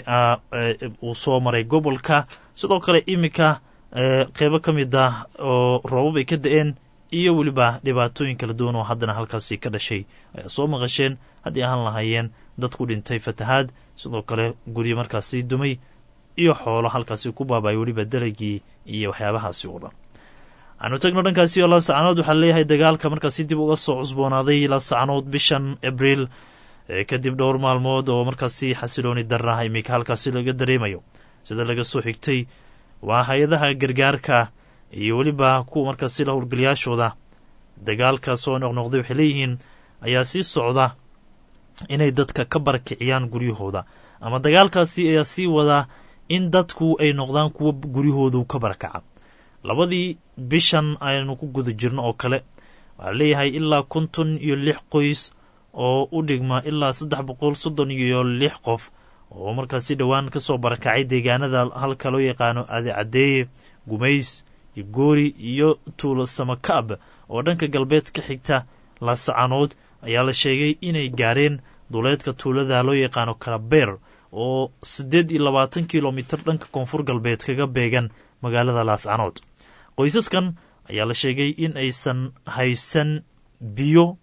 uu soo maray gobolka sidoo kale iminka qeybo ka mid ah oo roobab ay ka da-een iyo weliba dhibaatooyin kala duwan oo haddana halkaasi ka dhashay ayaa soo maqasheen haddii ahaan lahaayeen dad ku dhintay fatahaad sidoo kale guryo markaasi dumay iyo xoolo halkaasi ku baabay weliba dalagii iyo waxyaabahaasi oo dhan aanu tagno dhankaasi oo laasacanood waxaa leeyahay dagaalka markaasi dib uga soo cusboonaaday laasacanood bishan abriil kadib dhowr maalmood oo markaasi xasilooni darnaha iminka halkaasi laga dareemayo sida laga soo xigtay waa hay-adaha gargaarka iyo weliba kuwa markaasi la howlgalayaashooda dagaalka soo noqnoqday waxay leeyihiin ayaa sii socda inay dadka ka barakiciyaan guryahooda ama dagaalkaasi ayaa sii wadaa in dadku ay noqdaan kuwa guryahoodu ka barakaca labadii bishan aynu ku guda jirno oo kale waxaa leeyahay ilaa konton iyo lix qoys oo u dhigma ilaa saddex boqol soddon iyo lix qof oo markaasi dhowaan ka soo barakacay deegaanada halka loo yaqaano adecadeeye gumays iyo goori iyo tuulo samakaab oo dhanka galbeed ka xigta laascaanood ayaa la sheegay inay gaareen duleedka tuulada loo yaqaano kalabeer oo siddeed iyo labaatan kilomitir dhanka koonfur galbeed kaga beegan magaalada laascanood qoysaskan ayaa la sheegay in aysan haysan biyo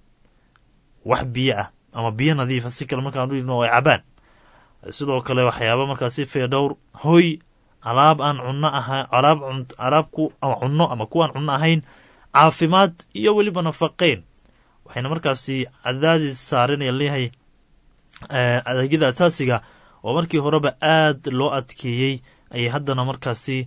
wax biyo ah ama biyo nadiifa si kale markaan dhino ay cabaan sidoo kale waxyaaba markaasi feedhowr hoy alaab aan cunno aha alaab alaabku ama cunno ama kuwaan cunno ahayn caafimaad iyo weliba nafaqeyn waxayna markaasi cadaadis saaranaya leeyahay adeegyada asaasiga oo markii horeba aad loo adkeeyey ayay haddana markaasi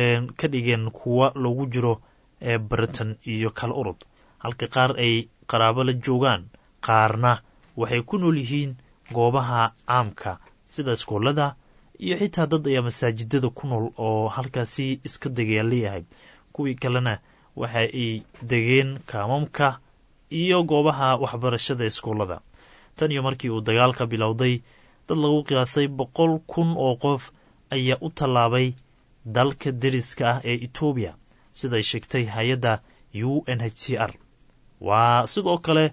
ka dhigeen kuwa lagu jiro britain iyo kala urud halka qaar ay qaraabo la joogaan qaarna waxay ku nool yihiin goobaha caamka sida iskoolada iyo xitaa dad ayaa masaajidada ku nool oo halkaasi iska degaya leeyahay kuwii kalena waxa ay degeen kaamamka iyo goobaha waxbarashada iskoolada tan iyo markii uu dagaalka bilowday dad lagu qiyaasay boqol kun oo qof ayaa u tallaabay dalka deriska ah ee etoobiya siday sheegtay hay-adda u n h c r waa sidoo kale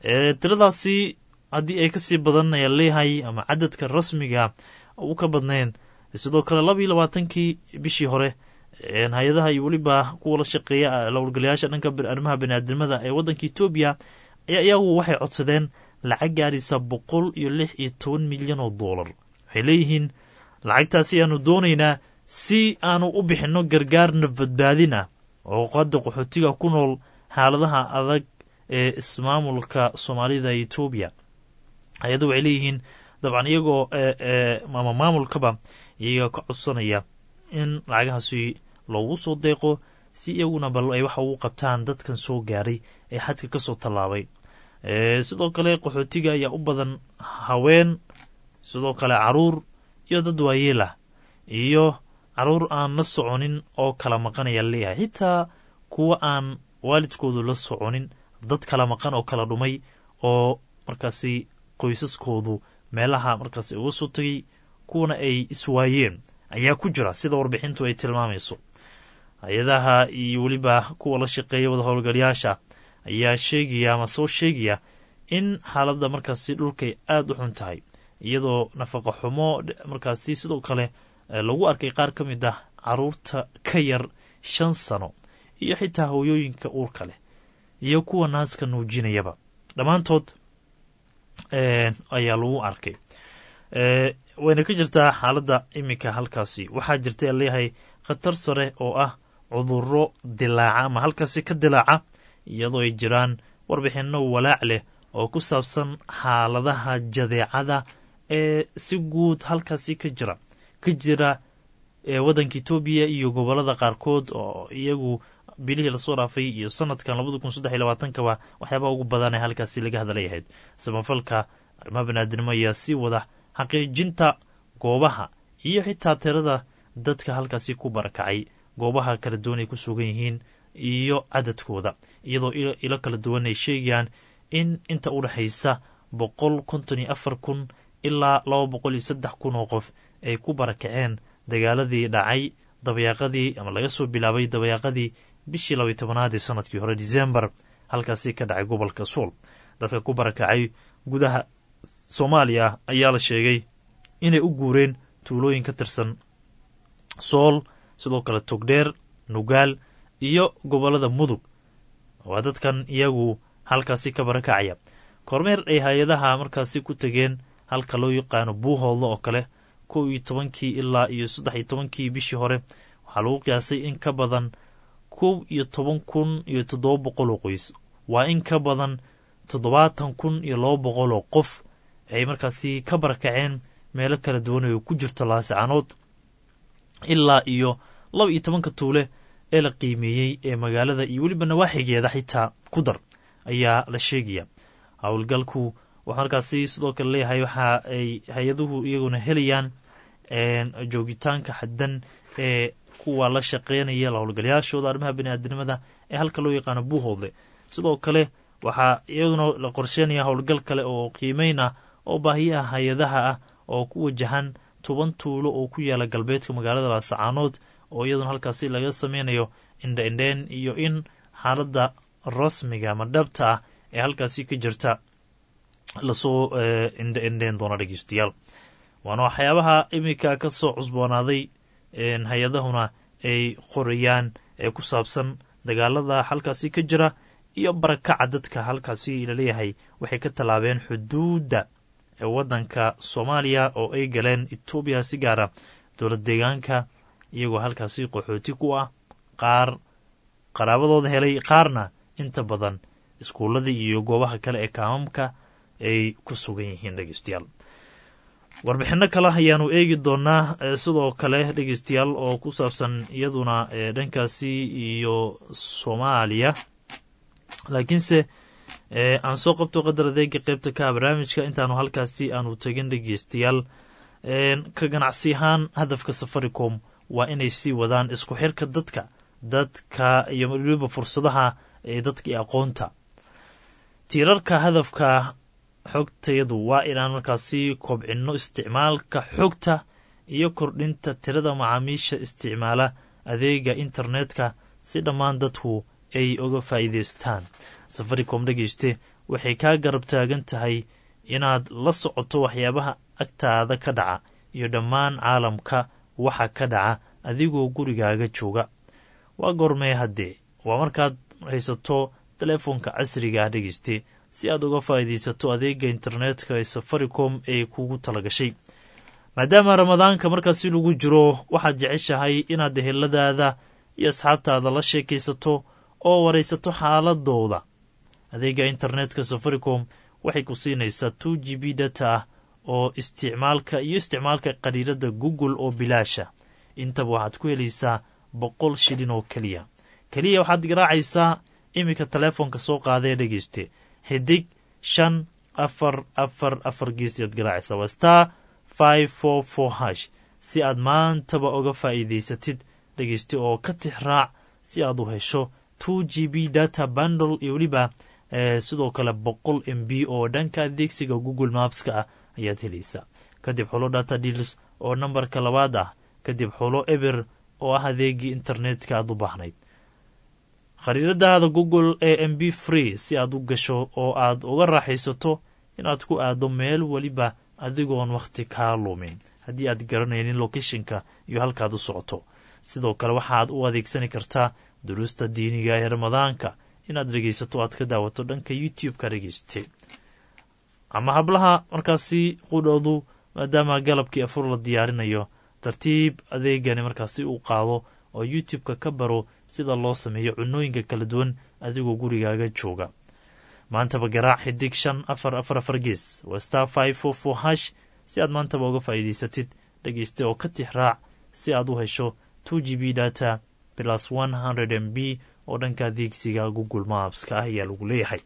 tiradaasi haddii ay kasii badan ayaa leeyahay ama cadadka rasmiga u ka badnayn sidoo kale laba iyo labaatankii bishii hore hay-adaha iyo weliba kuwa la shaqeeya lowlgalayaasha dhanka arrimaha baniaadamada ee waddanka etoobiya ayaa iyagu waxay codsadeen lacag gaaraysa boqol iyo lix iyo toban milyan oo doolar waxay leeyihiin lacagtaasi aanu doonaynaa si aanu u bixinno gargaar nafbadbaadin ah oo qadda qaxootiga ku nool xaaladaha adag ee ismaamulka soomaalida etoobiya hay-addu waxay leeyihiin dabcan iyagoo ama maamulkaba iyaga ka codsanaya in lacagahaasi loogu soo deeqo si iyaguna bal ay waxa ugu qabtaan dadkan soo gaaray ee xadka ka soo tallaabay sidoo kale qaxootiga ayaa u badan haween sidoo kale caruur iyo dad waayeelah iyo caruur aan la soconin oo kala maqanaya leeyahay xitaa kuwa aan waalidkoodu la soconin dad kala maqan oo kala dhumay oo markaasi qoysaskoodu meelaha markaasi uga soo tegay kuwana ay iswaayeen ayaa ku jira sida warbixintu ay tilmaamayso hay-adaha iyo weliba kuwa la shaqeeya wada howlgalayaasha ayaa sheegaya ama soo sheegaya in xaaladda markaasi dhulkay aada u xun tahay iyadoo nafaqa xumo markaasi sidoo kale lagu arkay qaar ka mid ah caruurta ka yar shan sano iyo xitaa hooyooyinka uurka leh iyo kuwa naaska nuujinayaba dhammaantood ayaa lagu arkay wayna ka jirtaa xaaladda iminka halkaasi waxaa jirta leeyahay khatar sare oo ah cuduro dilaaca ama halkaasi ka dilaaca iyadoo ay jiraan warbixinno walaac leh oo ku saabsan xaaladaha jadeecada ee si guud halkaasi ka jira ka jira waddanka etoobiya iyo gobolada qaarkood oo iyagu bilihii lasoo dhaafay iyo sanadkan labada kun saddex iyo labaatankaba waxyaabaha ugu badan ee halkaasi laga hadlayahayd samafalka arrimaha banaadinimo ayaa sii wada xaqiijinta goobaha iyo xitaa tirada dadka halkaasi ku barakacay goobaha kala duwan ay ku sugan yihiin iyo cadadkooda iyadoo ilo kala duwan ay sheegayaan in inta u dhexaysa boqol konton iyo afar kun ilaa laba boqol iyo saddex kun oo qof ay ku barakaceen dagaaladii dhacay dabayaaqadii ama laga soo bilaabay dabayaaqadii bishii labaiy tobanaad ee sanadkii hore disembar halkaasi ka dhacay gobolka suul dadka ku barakacay gudaha soomaaliya ayaa la sheegay inay u guureen tuulooyin ka tirsan sool sidoo kale togdheer nugaal iyo gobollada mudug waa dadkan iyagu halkaasi ka barakacaya kormeer ay hay-adaha markaasi ku tegeen halka loo yaqaano buuhoodla oo kale kow iyo tobankii ilaa iyo saddex iyo tobankii bishii hore waxaa lagu qiyaasay in ka badan kow iyo toban kun iyo toddoba boqol oo qoys waa in ka badan toddobaatan kun iyo laba boqol oo qof ay markaasi ka barakaceen meelo kala duwan oo ku jirto laasicanood ilaa iyo laba iyo tobanka tuule ee la qiimeeyey ee magaalada iyo weliba nawaaxigeeda xitaa ku dar ayaa la sheegaya howlgalku waxaa markaasi sidoo kale leeyahay waxa ay hay-aduhu iyaguna helayaan joogitaanka xaddan ee kuwa la shaqeynaya howlgalayaashooda arrimaha baniaadinimada ee halka loo yaqaano buuhoodle sidoo kale waxaa iyaguna la qorsheynaya howlgal kale oo qiimeyna oo baahiyaha hay-adaha ah oo ku wajahan toban tuulo oo ku yaala galbeedka magaalada laasacaanood oo iyaduna halkaasi laga sameynayo indha-indheen iyo in xaaladda rasmiga ama dhabta ah ee halkaasi ka jirta lasoo indha-indheen doono dhegeystayaal waana waxyaabaha iminka ka soo cusboonaaday hay-adahuna ay qorayaan ee ku saabsan dagaalada halkaasi ka jira iyo barakaca dadka halkaasi laleeyahay waxay ka tallaabeen xuduudda ee waddanka soomaaliya oo ay galeen etoobiya si gaara dowlad deegaanka iyagoo halkaasi qaxooti ku ah qaar qaraabadooda helay qaarna inta badan iskuulladii iyo goobaha kale ee kaamamka ay ku sugan yihiin dhegeystayaal warbixinno kale ayaanu eegi doonaa sidoo kale dhegeystayaal oo ku saabsan iyaduna dhankaasi iyo soomaaliya laakiinse aan soo qabto qadar adeega qeybta ka barnaamijka intaanu halkaasi aanu tegin dhegeystayaal ka ganacsi ahaan hadafka safaricom waa inay sii wadaan isku xirka dadka dadka iyo weliba fursadaha ee dadka iyo aqoonta tiirarka hadafka xogtayadu waa inaan markaasi kobcinno isticmaalka xogta iyo kordhinta tirada macaamiisha isticmaala adeega internetka si dhammaan dadku ay uga faa'iidaystaan safaricom dhegeyste waxay kaa garab taagan tahay inaad la socoto waxyaabaha agtaada ka dhaca iyo dhammaan caalamka waxa ka dhaca adigoo gurigaaga jooga waa goormee haddee waa markaad haysato teleefonka casriga ah dhegeyste si aad uga faa'iidaysato adeega internetka ee safaricom ee kugu talagashay maadaama ramadaanka markaasi lagu jiro waxaad jeceshahay inaad eheladaada iyo asxaabtaada la sheekaysato oo waraysato xaaladooda adeega internetka safaricom waxay ku siinaysaa two g b data ah oo isticmaalka iyo isticmaalka qariirada google oo bilaasha intaba waxaad ku helaysaa boqol shilin oo keliya keliya waxaad garaacaysaa iminka teleefonka soo qaadee dhegeyste xidig shan afar afar afar geesiyaad garaacaysaa waa star five four four hash si aad maantaba uga faa'iidaysatid dhegeyste oo ka tix raac si aad u hesho two g b data bundle iyo weliba sidoo kale boqol m b oo dhanka adeegsiga google mapska ah ayaad helaysaa kadib xulo data deals oo nambarka labaad ah kadib xulo eber oo ah adeegii internetka aad u baahnayd khariiradaada google ee m b free si aad u gasho oo aad uga raaxaysato inaad ku aado meel weliba adigoon wakhti kaa lumin haddii aad garanaynin lokeshinka iyo halkaad u socoto sidoo kale waxaad u adeegsani kartaa duruusta diiniga ee ramadaanka inaad dhegaysato aad ka daawato dhanka youtube-ka dhegeyste ama hablaha markaasi qudhoodu maadaama galabkii afur la diyaarinayo tartiib adeegani markaasi uu qaado oo youtube-ka ka baro sida loo sameeyo cunooyinka kala duwan adigoo gurigaaga jooga maantaba garaac xidig shan afar afar afar gees waa star five four four hash si aad maantaba uga faa'iidaysatid dhegeyste oo ka tix raac si aad u hesho two g b data plus one hundred m b oo dhanka adeegsiga google mapska ah ayaa lagu leeyahay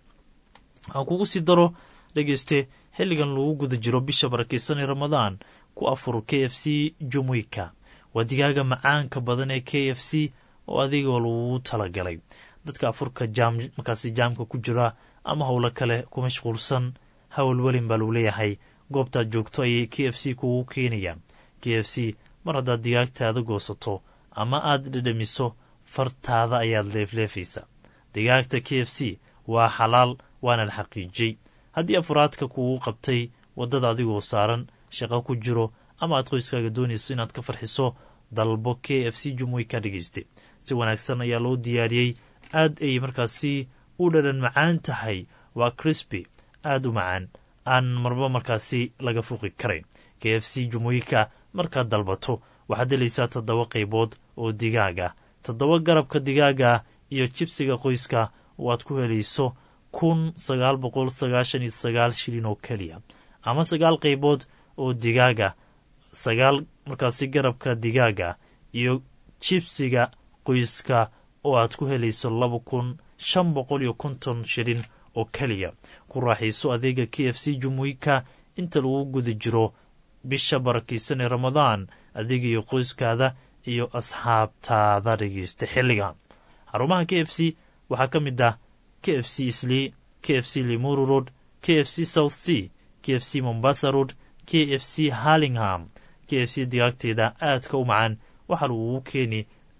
aan kugu sii daro dhegeyste xilligan lagu guda jiro bisha barakeysanee ramadaan ku afur k f c jumuika waa digaaga macaanka badan ee k f c oo adigoo lagu talagalay dadka afurka jaam markaasi jaamka ku jira ama howlo kale ku mashquulsan howlwelin baa lagu leeyahay goobtaad joogto ayay k f c kugu keenayaan k f c mar haddaad digaagtaada goosato ama aad dhedhamiso fartaada ayaad leefleefaysa digaagta k f c waa xalaal waana la xaqiijiyey haddii afuraadka kugu qabtay waddada adigoo saaran shaqo ku jiro ama aad qoyskaaga doonayso inaad ka farxiso dalbo k f c jumuy ka dhegeyste si wanaagsan ayaa loo diyaariyey aad ay markaasi u dhadhan macaan tahay waa crisby aad u macaan aan marba markaasi laga fuqi karayn k f c jumuika markaad dalbato waxaad helaysaa toddoba qaybood oo digaag ah toddoba garabka digaaga iyo jibsiga qoyska oo aad ku helayso kun sagaal boqol sagaashan iyo sagaal shilin oo keliya ama sagaal qaybood oo digaaga sagaal markaasi garabka digaaga iyo jibsiga qoyska oo aad ku helayso laba kun shan boqol iyo konton shilin oo keliya ku raaxayso adeega k f c jumuika inta lagu guda jiro bisha barakaysan ee ramadaan adiga iyo qoyskaada iyo asxaabtaada dhegeysta xilligan xarumaha k f c waxaa ka mid ah k f c islii k f c limuru road k f c south c k f c mombasa road k f c harlingham k f c digaagteeda aadka u macaan waxaa lagugu keeni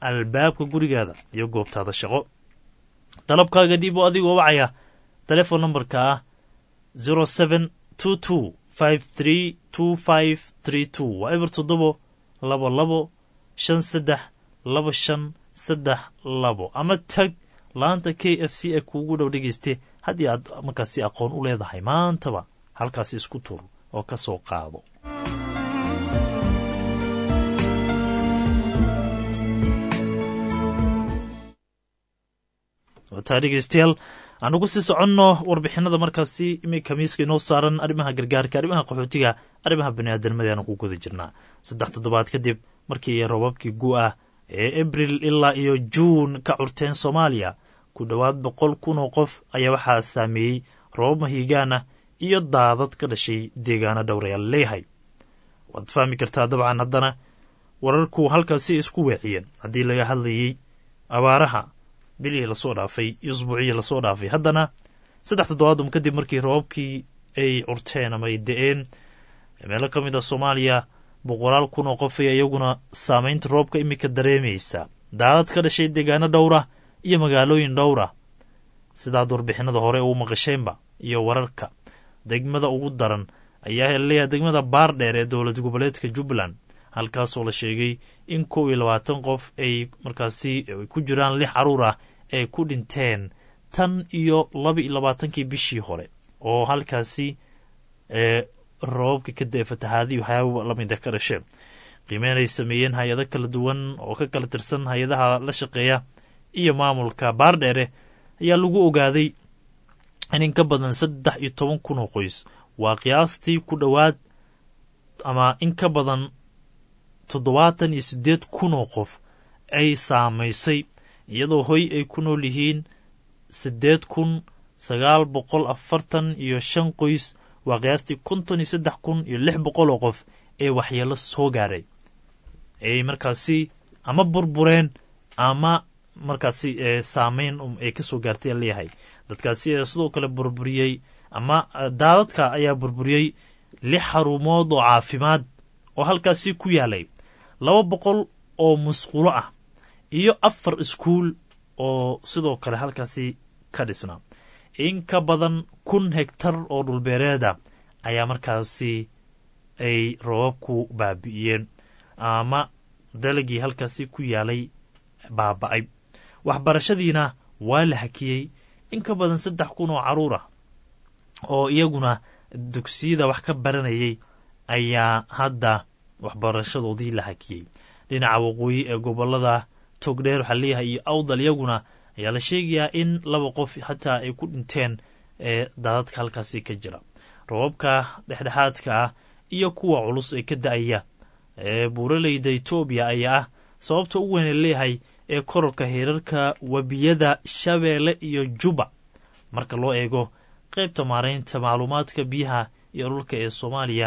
albaabka gurigaada iyo goobtaada shaqo dalabkaaga dhiib oo adigoo wacaya telefon nambarka ah zero seven two two five three two five three two waa eber toddobo labo labo shan saddex laba shan saddex labo ama tag laanta k f c ee kuugu dhow dhegeyste haddii aad markaasi aqoon u leedahay maantaba halkaasi isku tur oo ka soo qaado wataa dhegeystayaal aan ugu sii soconno warbixinada markaasi iminka miiska inoo saaran arrimaha gargaarka arrimaha qaxootiga arrimaha baniaadanimada aanu ku guda jirnaa saddex toddobaad kadib markii roobabkii gu-ah ee abril ilaa iyo juun ka curteen soomaaliya ku dhowaad boqol kun oo qof ayaa waxaa saameeyey roobab mahiigaana iyo daadad ka dhashay deegaano dhowrayaal leeyahay waad fahmi kartaa dabcan haddana wararku halkaasi isku weeciyeen haddii laga hadlayey abaaraha bilihii lasoo dhaafay iyo usbuuciyii lasoo dhaafay haddana saddex toddobaadum kadib markii roobabkii ay curteen ama ay da-een meelo ka mid a soomaaliya boqolaal kun oo qof ayaa iyaguna saameynta roobka iminka dareemaysa daadad ka dhashay deegaano dhowra iyo magaalooyin dhowra sidaad warbixinada hore uu maqasheenba iyo wararka degmada ugu daran ayaa leeyahay degmada baardheer ee dowlad goboleedka jubbaland halkaasoo la sheegay in kow iyo labaatan qof ay markaasi ku jiraan lix caruur ah ay ku dhinteen tan iyo laba iyo labaatankii bishii hore oo halkaasi ee roobabka ka da-e fatahaadii waxyaaba lamida ka dhasheen qiimeyn ay sameeyeen hay-ado kala duwan oo ka kala tirsan hay-adaha la shaqeeya iyo maamulka baardheere ayaa lagu ogaaday in in ka badan saddex iyo toban kun oo qoys waa qiyaastii ku dhowaad ama in ka badan toddobaatan iyo siddeed kun oo qof ay saamaysay iyadoo hoy ay ku nool yihiin siddeed kun sagaal boqol afartan iyo shan qoys waa qiyaastii konton iyo saddex kun iyo lix boqol oo qof ee waxyeelo soo gaaray ay markaasi ama burbureen ama markaasi saameyn ay ka soo gaartay a leeyahay dadkaasi sidoo kale burburiyey ama daadadka ayaa burburiyey lix xarumood oo caafimaad oo halkaasi ku yaalay laba boqol oo musqulo ah iyo afar iskuul oo sidoo kale halkaasi ka dhisnaa in ka badan kun hegtar oo dhulbeereeda ayaa markaasi ay roobabku baabi'iyeen ama dalagii halkaasi ku yaalay baaba-ay waxbarashadiina waa la hakiyey in ka badan saddex kun oo carruur ah oo iyaguna dugsiyada wax ka baranayay ayaa hadda waxbarashadoodii la hakiyey dhinaca waqooyi ee gobolada togdheer waxaa leeyahay iyo awdal iyaguna ayaa la sheegayaa in laba qof xataa ay ku dhinteen ee daadadka halkaasi ka jira roobabka dhexdhexaadka ah iyo kuwa culus ee ka da-aya ee buuraleyda etoobiya ayaa ah sababta u weyn ee leeyahay ee kororka heerarka webiyada shabeelle iyo juba marka loo eego qaybta maaraynta macluumaadka biyaha iyo dhulka ee soomaaliya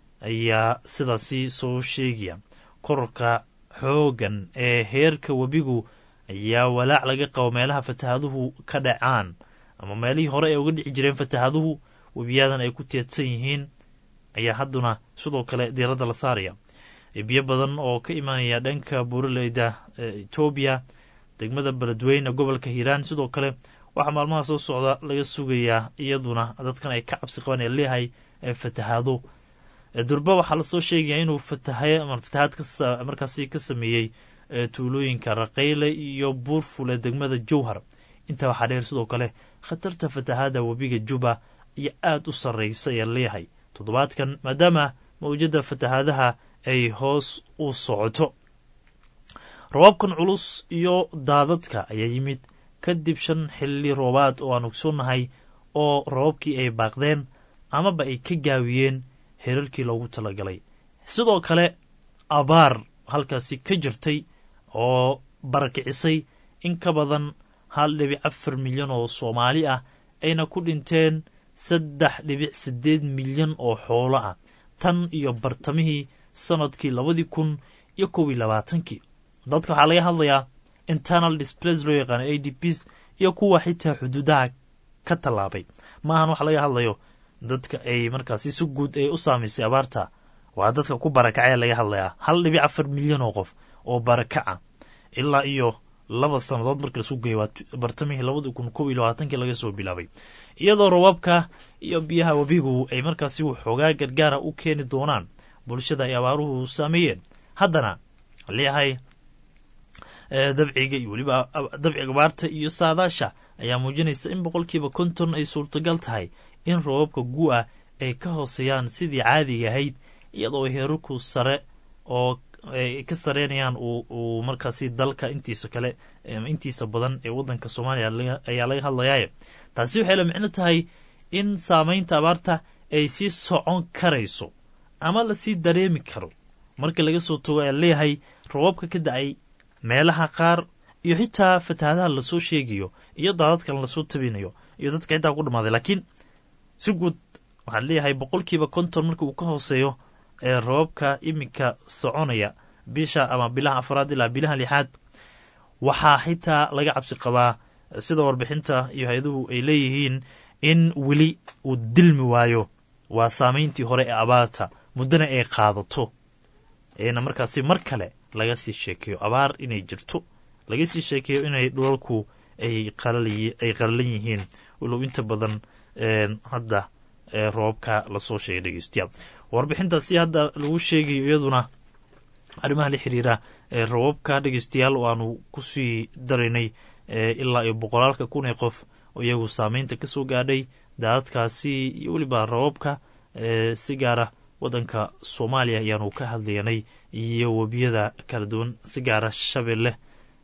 ayaa sidaasi soo sheegaya kororka xooggan ee heerka webigu ayaa walaac laga qabo meelaha fatahaaduhu ka dhacaan ama meelihii hore ay uga dhici jireen fatahaaduhu webiyadan ay ku teedsan yihiin ayaa hadduna sidoo kale diiradda la saaraya biyo badan oo ka imaanaya dhanka buuraleyda etoobiya degmada beledweyne gobolka hiiraan sidoo kale waxaa maalmaha soo socda laga sugayaa iyaduna dadkan ay ka cabsi qabaan ee leeyahay fatahaado durba waxaa lasoo sheegaya inuu fatahay ama fatahaad markaasi ka sameeyey tuulooyinka raqayle iyo buurfule degmada jowhar intaa waxaa dheer sidoo kale khatarta fatahaada webiga juba iyo aada u sarreysa ee leeyahay toddobaadkan maadaama mawjada fatahaadaha ay hoos u socoto robaabkan culus iyo daadadka ayaa yimid kadib shan xilli roobaad oo aan ogsoonnahay oo robabkii ay baaqdeen amaba ay ka gaawiyeen herarkii loogu talagalay sidoo kale abaar halkaasi ka jirtay oo barakicisay in ka badan hal dhibic afar milyan oo soomaali ah ayna ku dhinteen saddex dhibic siddeed milyan oo xoolo ah tan iyo bartamihii sanadkii labadii kun iyo kow iyo labaatankii dadka waxaa laga hadlayaa internal displays loo yaqaano a d ps iyo kuwa xitaa xuduudaha ka tallaabay maahan waxa laga hadlayo dadka ay markaasi si guud ay u saamaysay abaarta waa dadka ku barakacee laga hadlayaa hal dhibic afar milyan oo qof oo barakaca ilaa iyo laba sannadood markii lasu geeyo waa bartamihii labada kun kob iyo labaatankii laga soo bilaabay iyadoo roobabka iyo biyaha webigu ay markaasi waxoogaa gargaara u keeni doonaan bulshada ay abaaruhu saameeyeen haddana leeyahay dabciga iyo weliba dabciga abaarta iyo saadaasha ayaa muujinaysa in boqolkiiba konton ay suurtagal tahay in roobabka gu-a ay ka hooseeyaan sidii caadiga ahayd iyadoo heerarku sare oo ay ka sareynayaan uu markaasi dalka intiisa kale intiisa badan ee wadanka soomaaliya ayaa laga hadlayaaye taasi waxay la micno tahay in saameynta abaarta ay sii socon karayso ama lasii dareemi karo marka laga soo tago ayaa leeyahay roobabka ka da-ay meelaha qaar iyo xitaa fatahaadaha lasoo sheegayo iyo daadadkan lasoo tabinayo iyo dadka xitaa ku dhamaaday laakiin si guud waxaan leeyahay boqolkiiba konton marka uu ka hooseeyo ee roobabka iminka soconaya bisha ama bilaha afraad ilaa bilaha lixaad waxaa xitaa laga cabsi qabaa sida warbixinta iyo hay-aduhu ay leeyihiin in weli uu dilmi waayo waa saameyntii hore ee abaarta muddana ay qaadato eena markaasi mar kale laga sii sheekeeyo abaar inay jirto laga sii sheekeeyo inay dhulalku ay ay qalalan yihiin walow inta badan hadda roobabka lasoo sheegay dhegeystayaal warbixintaasi hadda lagu sheegayo iyaduna arrimaha la xiriira roobabka dhegeystayaal oo aanu kusii daraynay ilaa iyo boqolaalka kun ee qof oo iyagu saameynta ka soo gaadhay daadadkaasi iyo weliba roobabka si gaara waddanka soomaaliya ayaanu ka hadlayanay iyo webiyada kala duwan si gaara shabeelle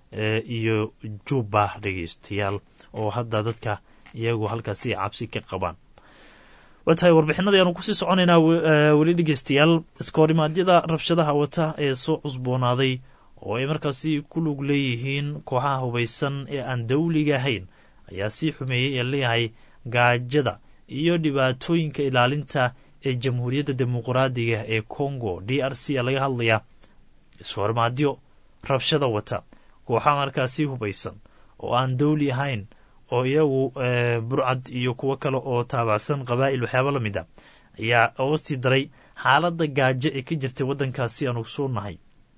iyo jubba dhegeystayaal oo hadda dadka iyagu halkaasi cabsi ka qabaan waa tahay warbixinada ayaanu kusii soconaynaa weli dhegeystayaal iskohorimaadyada rabshadaha wata ee soo cusboonaaday oo ay markaasi ku lug leeyihiin kooxaha hubaysan ee aan dawliga ahayn ayaa sii xumeeyey ee leeyahay gaajada iyo dhibaatooyinka ilaalinta ee jamhuuriyadda dimuqraadiga ee congo d r c a laga hadlayaa iskohorimaadyo rabshada wata kooxaha markaasi hubaysan oo aan dawli ahayn oo iyagu burcad iyo kuwo kale oo taabacsan qabaa'il waxyaaba la mid a ayaa oga sii daray xaaladda gaajo ee ka jirtay waddankaasi aanu soo nahay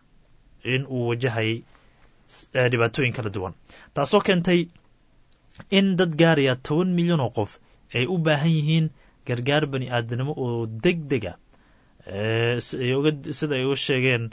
in uu wajahayay dhibaatooyin kala duwan taasoo keentay in dad gaaraya toban milyan oo qof ay u baahan yihiin gargaar bani aadanimo oo deg deg a sida ay uga sheegeen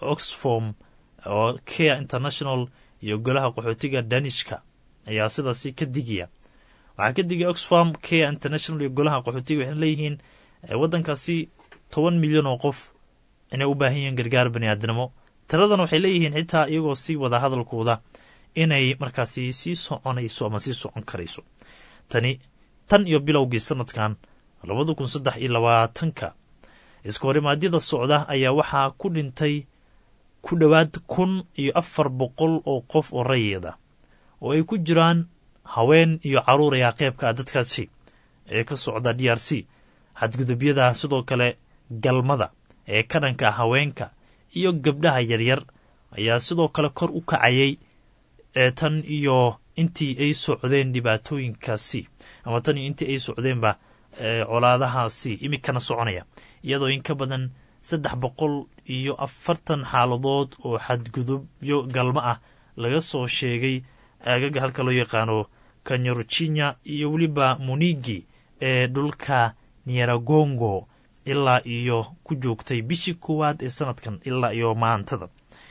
oxfom oo care international iyo golaha qaxootiga danishka ayaa sidaasi ka digaya waxaa ka digaya oxfam care international iyo golaha qaxootiga waxayna leeyihiin waddankaasi toban milyan oo qof inay u baahan yihiin gargaar bani aadanimo tiradan waxay leeyihiin xitaa iyagoo sii wada hadalkooda inay markaasi sii soconayso ama sii socon karayso tani tan iyo bilowgii sanadkan labada kun saddex iyo labaatanka iskohorimaadyada socda ayaa waxaa ku dhintay ku dhowaad kun iyo afar boqol oo qof oo rayida oo ay ku jiraan haween iyo caruur ayaa qeybka ah dadkaasi ee ka socda d r c xadgudubyada sidoo kale galmada ee ka dhanka ah haweenka iyo gabdhaha yaryar ayaa sidoo kale kor u kacayay ee tan iyo intii ay socdeen dhibaatooyinkaasi ama tan iyo intii ay socdeenba colaadahaasi imikana soconaya iyadoo in ka badan saddex boqol iyo afartan xaaladood oo xadgudubyo galmo ah laga soo sheegay aagaga halka loo yaqaano kanyorjinya iyo weliba munigi ee dhulka nieragongo ilaa iyo ku joogtay bishii koowaad ee sanadkan ilaa iyo maantada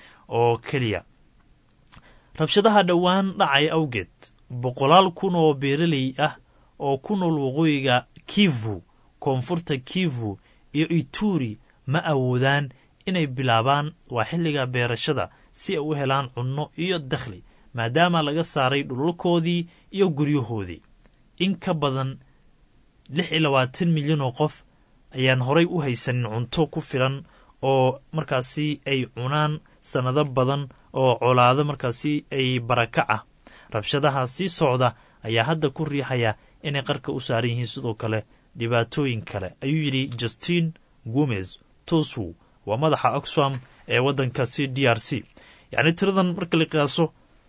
oo keliya rabshadaha dhowaan dhacay awgeed boqolaal kun oo beeraley ah oo ku nool waqooyiga kivu koonfurta kivu iyo ituri ma awoodaan inay bilaabaan waa xilliga beerashada si ay u helaan cunno iyo dakhli maadaama laga saaray dhulalkoodii iyo guryahoodii in ka badan lix iyo labaatan milyan oo qof ayaan horay u haysanin cunto ku filan oo markaasi ay cunaan sannado badan oo colaado markaasi ay barakac ah rabshadaha sii socda ayaa hadda ku riixaya inay qarka u saaran yihiin sidoo kale dhibaatooyin kale ayuu yidhi justin gomez tosu waa madaxa oxfam ee waddankaasi d r c yacni tiradan marka la qiyaaso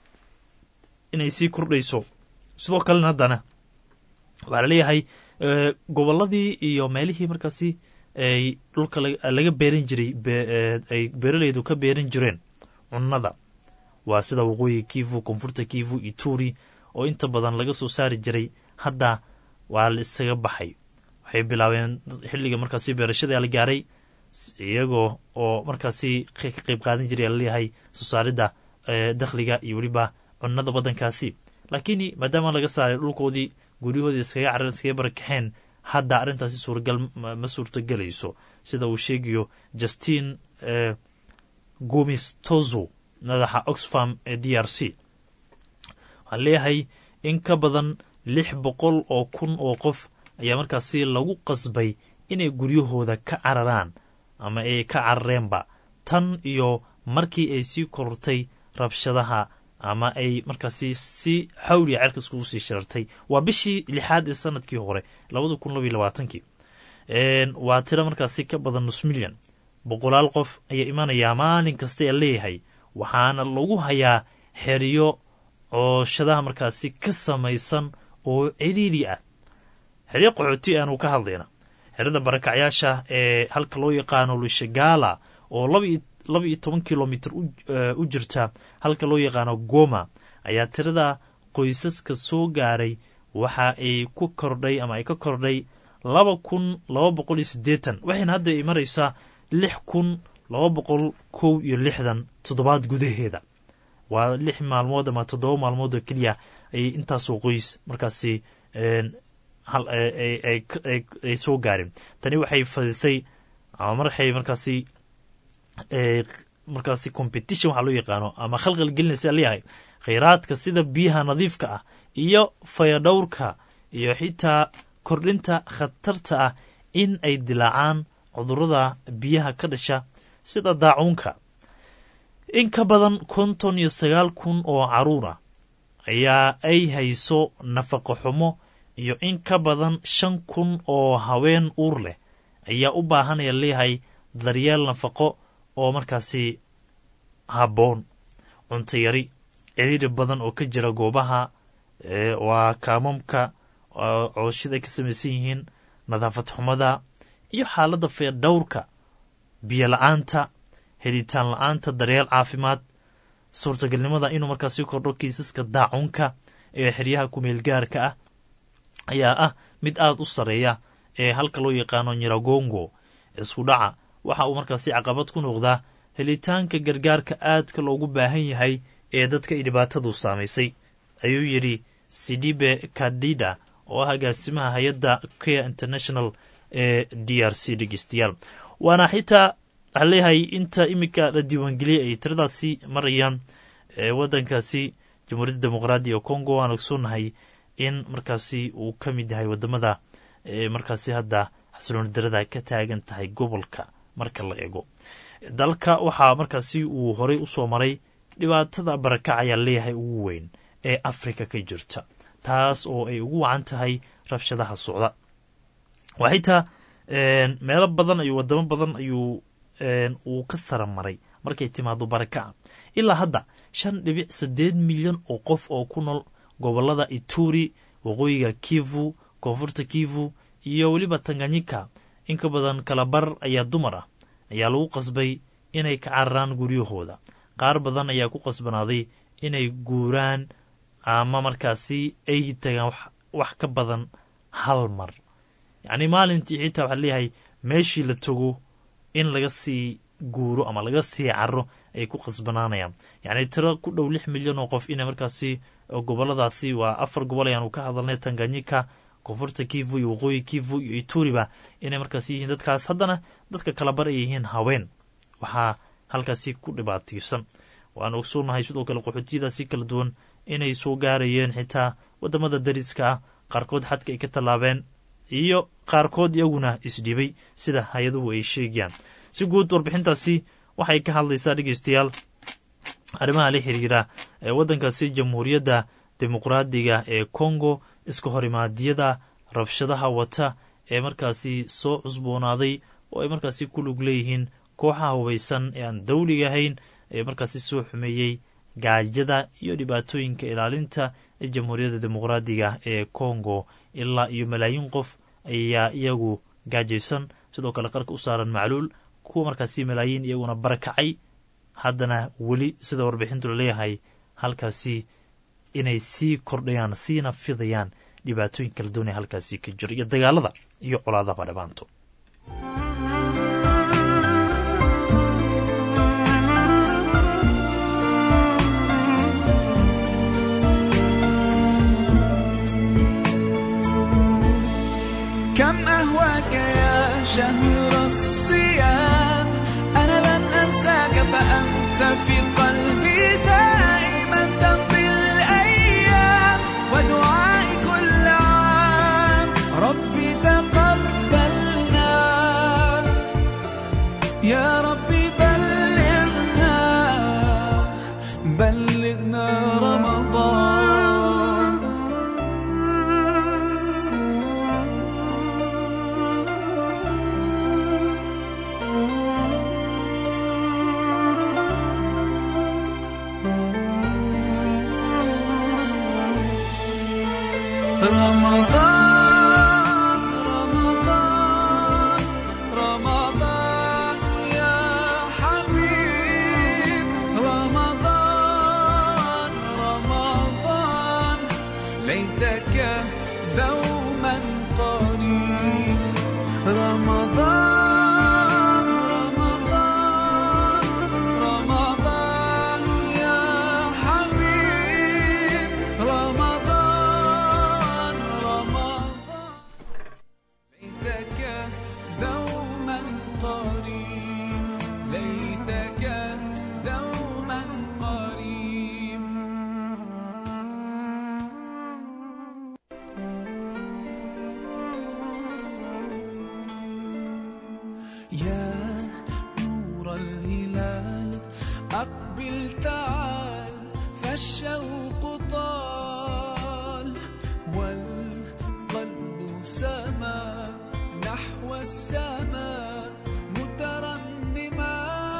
inay sii kordhayso sidoo kalena haddana waxaa laleeyahay gobolladii iyo meelihii markaasi ay dhulka laga beeran jiray ay beeralaydu ka beeran jireen cunnada waa sida waqooyiga kivu koonfurta kivu ituri oo inta badan laga soo saari jiray hadda waa la isaga baxay waxay bilaabeen xilliga markaasi beerashada la gaaray iyagoo oo markaasi ka qayb qaadan jiray laleeyahay soo saaridda dakhliga iyo weliba cunnada waddankaasi laakiin maadaama laga saaray dhulkoodii guryahoodii iskaga careen iskaga barakaxeen hadda arrintaasi suuragal ma suurtagelayso sida uu sheegayo justin gomis tozo madaxa oxfam ee d r c waxaa leeyahay in ka badan lix boqol oo kun oo qof ayaa markaasi lagu qasbay inay guryahooda ka cararaan ama ay ka carareenba tan iyo markii ay sii korortay rabshadaha ama ay markaasi si xawliya cerka iskugu sii shirartay waa bishii lixaad ee sanadkii hore labada kun labaiy labaatankii waa tiro markaasi ka badan nus milyan boqolaal qof ayaa imanayaa maalin kasta ee leeyahay waxaana lagu hayaa xeriyo cooshadaha markaasi ka samaysan oo ciriiri ah xeryo qaxooti aanu ka hadlayna xerada barakacyaasha ee halka loo yaqaano lushagala oo laba iyo toban kilomitr u jirta halka loo yaqaano goma ayaa tirada qoysaska soo gaaray waxa ay ku kordhay ama ay ka kordhay laba kun laba boqol iyo siddeetan waxayna hadda ay maraysaa lix kun laba boqol kow iyo lixdan toddobaad gudaheeda waa lix maalmood ama toddoba maalmood oo keliya ayay intaasoo qoys markaasi ay soo gaareen tani waxay fadisay ama marxay markaasi markaasi competition waxaa loo yaqaano ama khalqal gelinaysa leeyahay khayraadka sida biyaha nadiifka ah iyo fayadhowrka iyo xitaa kordhinta khatarta ah in ay dilaacaan cudurada biyaha ka dhasha sida daacuunka in ka badan konton iyo sagaal kun oo caruur ah ayaa ay hayso nafaqo xumo iyo in ka badan shan kun oo haween uur leh ayaa u baahanaya leeyahay daryeel nafaqo oo markaasi habboon cunto yari ciriiri badan oo ka jira goobaha waa kaamamka cooshada ay ka samaysan yihiin nadaafad xumada iyo xaaladda feerdhowrka biyo la-aanta helitaan la-aanta daryeel caafimaad suurtagalnimada inuu markaasi kordho kiisaska daacunka ee xeryaha kumeelgaarka ah ayaa ah mid aada u sarreeya ee halka loo yaqaano nyiragongo isku dhaca waxa uu markaasi caqabad ku noqdaa helitaanka gargaarka aadka loogu baahan yahay ee dadka ay dhibaatadu saamaysay ayuu yidhi sidibe kadida oo ah agaasimaha hay-adda care international ee d r c dhegeystayaal waana xitaa waxaa leeyahay inta iminka la diiwaangeliyay ay tiradaasi marayaan waddankaasi jamhuuriyadda dimuqraadiga congo waan ogsoonnahay in markaasi uu ka mid yahay wadamada markaasi hadda xasilooni darada ka taagan tahay gobolka marka la eego dalka waxaa markaasi uu horey usoo maray dhibaatada barakac ayaa leeyahay ugu weyn ee afrika ka jirta taas oo ay ugu wacan tahay rabshadaha socda waa xitaa meelo badan ayuu wadamo badan ayuu uu ka sara maray markay timaado barakaca ilaa hadda shan dhibic siddeed milyan oo qof oo ku nool gobolada ituri waqooyiga kivu koonfurta kivu iyo weliba tanganyika in ka badan kalabar ayaa dumar ah ayaa lagu qasbay inay ka cararaan guryahooda qaar badan ayaa ku qasbanaaday inay guuraan ama markaasi ay tagaan wax ka badan hal mar yacnii maalintii xitaa waxaa leeyahay meeshii la tago in laga sii guuro ama laga sii caro ay ku qasbanaanayaan yacni tiro ku dhow lix milyan oo qof inay markaasi goboladaasi waa afar gobol ayaanu ka hadalnay tanganyika koonfurta kivu iyo waqooyi kivu iyo ituriba inay markaasi yihiin dadkaas haddana dadka kalabar ay yihiin haween waxaa halkaasi ku dhibaataysan waanu ogsoonahay sidoo kale qaxootiyadaasi kala duwan inay soo gaarayeen xitaa wadamada dariska ah qaarkood xadka ay ka tallaabeen iyo qaarkood iyaguna isdhibay sida hay-aduhu ay sheegayaan si guud warbixintaasi waxay ka hadlaysaa dhegeystayaal arrimaha la xiriira ee waddankaasi jamhuuriyadda dimuqraadiga ee congo iska horimaadiyada rabshadaha wata ee markaasi soo cusboonaaday oo ay markaasi ku lug leeyihiin kooxaha hubaysan ee aan dawliga ahayn ee markaasi soo xumeeyey gaajada iyo dhibaatooyinka ilaalinta ee jamhuuriyadda dimuqraadiga ee congo ilaa iyo malaayiin qof ayaa iyagu gaajaysan sidoo kale qarka u saaran macluul kuwa markaasi malaayiin iyaguna barakacay haddana weli sida warbixintu laleeyahay halkaasi inay sii kordhayaan siina fidayaan dhibaatooyin kala doonaya halkaasi ka jiro iyo dagaalada iyo colaadaba dhammaanto كم أهواك يا شهر الصيام أنا لن أنساك فأنت في قلبي دائما تمضي الأيام ودعائي كل عام ربي تقبلنا يا ربي بلغنا بلغنا رمضان رمضان رمضان رمضان يا حبيب رمضان رمضان ليتك دوما قريب رمضان رمضان رمضان يا حبيب رمضان رمضان ليتك دوما قريب ليتك دوما قريب يا نور الهلال أقبل تعال فالشوق طال والقلب سما نحو السماء مترنما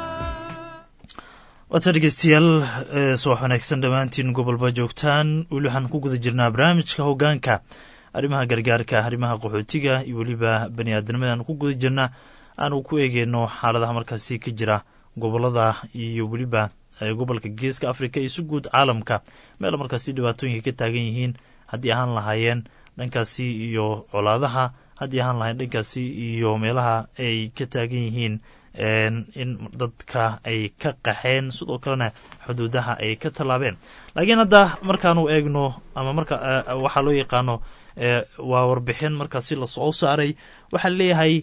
waata dhegeystayaal subax wanaagsan dhammaantiin gobolba joogtaan weli waxaan ku guda jirnaa barnaamijka hogaanka arrimaha gargaarka arrimaha qaxootiga iyo weliba bani aadamada aan ku guda jirna aanu ku eegeyno xaaladaha markaasi ka jira gobolada iyo weliba gobolka geeska africa iyo si guud caalamka meel markaasi dhibaatooyinka ka taagan yihiin haddii ahaan lahaayeen dhankaasi iyo colaadaha haddii ahaan lahayen dhankaasi iyo meelaha ay ka taagan yihiin in dadka ay ka qaxeen sidoo kalena xuduudaha ay ka tallaabeen laakiin hadda markaanu eegno ama marka waxaa loo yaqaano waa warbixin markaasi lasoo saaray waxaa leeyahay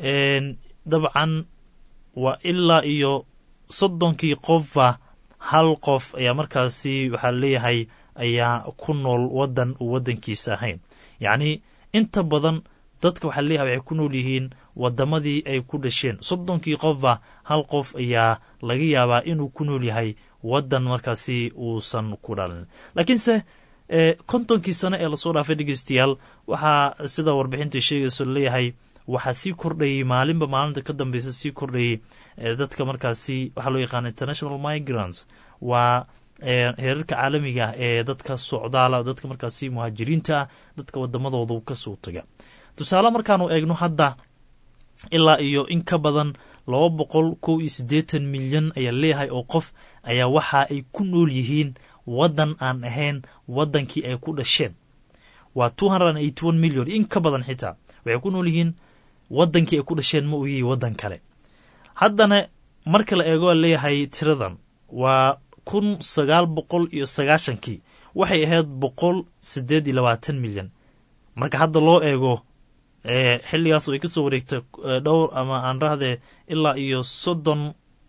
dabcan waa ilaa iyo soddonkii qofba hal qof ayaa markaasi waxaa leeyahay ayaa ku nool waddan uu waddankiisa ahayn yacni inta badan dadka waxaa leeyahay waxay ku nool yihiin waddamadii ay ku dhasheen soddonkii qofba hal qof ayaa laga yaabaa inuu ku nool yahay waddan markaasi uusan ku dhalin laakiinse kontonkii sano ee lasoo dhaafay dhegeystayaal waxaa sida warbixinta sheegayso laleeyahay waxaa sii kordhayay maalinba maalinta ka dambeysa sii kordhayay dadka markaasi waxaa loo yaqaana international migrants waa heerarka caalamiga ah ee dadka socdaala dadka markaasi muhaajiriinta ah dadka wadamadooda kasoo taga tusaale markaanu eegno hadda ilaa iyo in ka badan laba boqol kow iyo siddeetan milyan ayaa leeyahay oo qof ayaa waxa ay ku nool yihiin waddan aan ahayn waddankii ay ku dhasheen waa two hundred and eighty one million in ka badan xitaa waxay ku nool yihiin waddankii ay ku dhasheen ma ogiyi waddan kale haddana marka la eego leeyahay tiradan waa kun sagaal boqol iyo sagaashankii waxay ahayd boqol siddeed iyo labaatan milyan marka hadda loo eego xilligaas ay kasoo wareegtay dhowr ama aan rahdee ilaa iyo soddon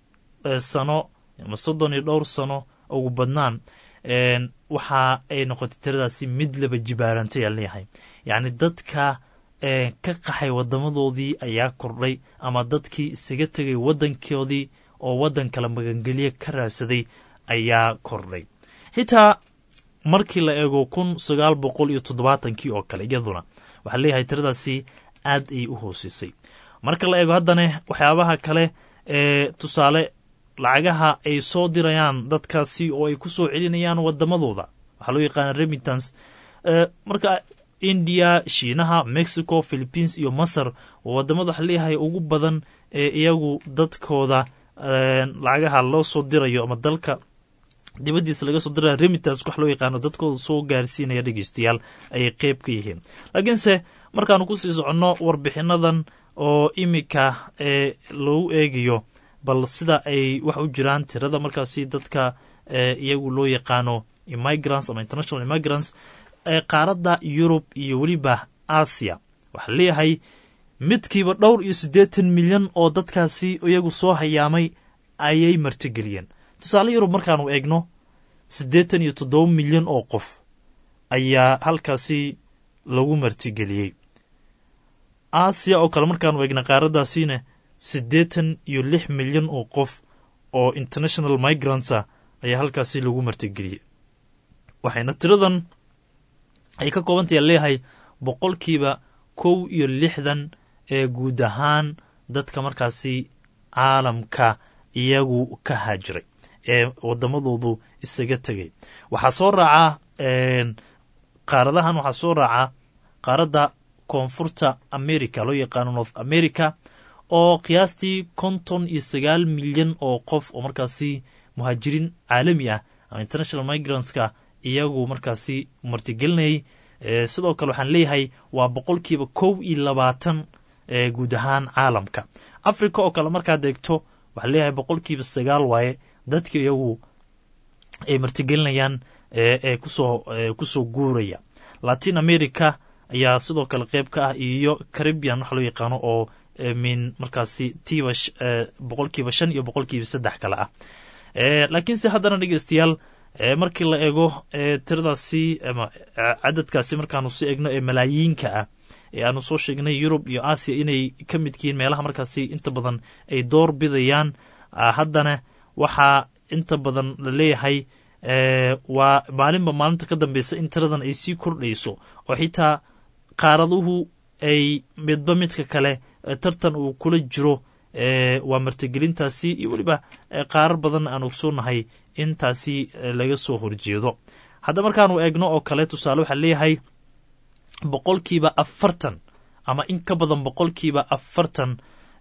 sano ama soddon iyo dhowr sano ugu badnaan waxa ay noqotay tiradaasi mid laba jibaarantay aan leeyahay yacni dadka ka qaxay wadamadoodii ayaa kordhay ama dadkii isaga tegay waddankoodii oo waddan kale magangelye ka raadsaday ayaa kordhay xitaa markii la eego kun sagaal boqol iyo toddobaatankii oo kale iyaduna waxaa leeyahay tiradaasi aad ayay u hoosisay marka la eego haddana waxyaabaha kale ee tusaale lacagaha ay soo dirayaan dadkaasi oo ay ku soo celinayaan wadamadooda waxaa loo yaqaana remitance marka india shiinaha mexico philippines iyo masar oo wadamada waxaa leeyahay ugu badan ee iyagu dadkooda lacagaha loo soo dirayo ama dalka dibaddiisa laga soo diraya remitas wax loo yaqaano dadkooda soo gaarsiinaya dhegeystayaal ayay qeyb ka yihiin laakiinse markaanu kusii soconno warbixinadan oo iminka ee lagu eegayo bal sida ay wax u jiraan tirada markaasi dadka iyagu loo yaqaano immigrants ama international immigrants ee qaaradda yurub iyo weliba aasiya waxaa leeyahay midkiiba dhowr iyo siddeetan milyan oo dadkaasi iyagu soo hayaamay ayay martigeliyeen tusaale yurub markaanu eegno siddeetan iyo toddoba milyan oo qof ayaa halkaasi lagu martigeliyey aasiya oo kale markaanu eegna qaaraddaasiina siddeetan iyo lix milyan oo qof oo international migrantsa ayaa halkaasi lagu martigeliyey waxayna tiradan ay ka koobantaya leeyahay boqolkiiba kow iyo lixdan ee guud ahaan dadka markaasi caalamka iyagu ka haajiray ee wadamadoodu isaga tegay waxaa soo raaca qaaradahan waxaa soo raaca qaaradda koonfurta america loo yaqaano north america oo qiyaastii konton iyo sagaal milyan oo qof oo markaasi muhaajiriin caalami ah ama international migrantska iyagu markaasi martigelinayay sidoo kale waxaan leeyahay waa boqolkiiba kow iyo labaatan guud ahaan caalamka africa oo kale markaad eegto waxaa leeyahay boqolkiiba sagaal waaye dadka iyagu ay martigelinayaan ee kusoo kusoo guuraya latin america ayaa sidoo kale qeyb ka ah iyo caribian waxa loo yaqaano oo min markaasi tiiba boqolkiiba shan iyo boqolkiiba saddex kale ah laakiinse haddana dhegeystayaal markii la eego tiradaasi ama cadadkaasi markaanu si eegno ee malaayiinka ah ee aanu soo sheegnay yurub iyo aasiya inay ka midkihiin meelaha markaasi inta badan ay door bidayaan haddana waxaa inta badan la leeyahay waa maalinba maalinta ka dambeysa in tiradan ay sii kordhayso oo xitaa qaaraduhu ay midba midka kale tartan uu kula jiro waa martigelintaasi iyo weliba qaarar badan aan ogsoonahay intaasi laga soo horjeedo hadda markaanu eegno oo kale tusaale waxaa leeyahay boqolkiiba afartan ama in ka badan boqolkiiba afartan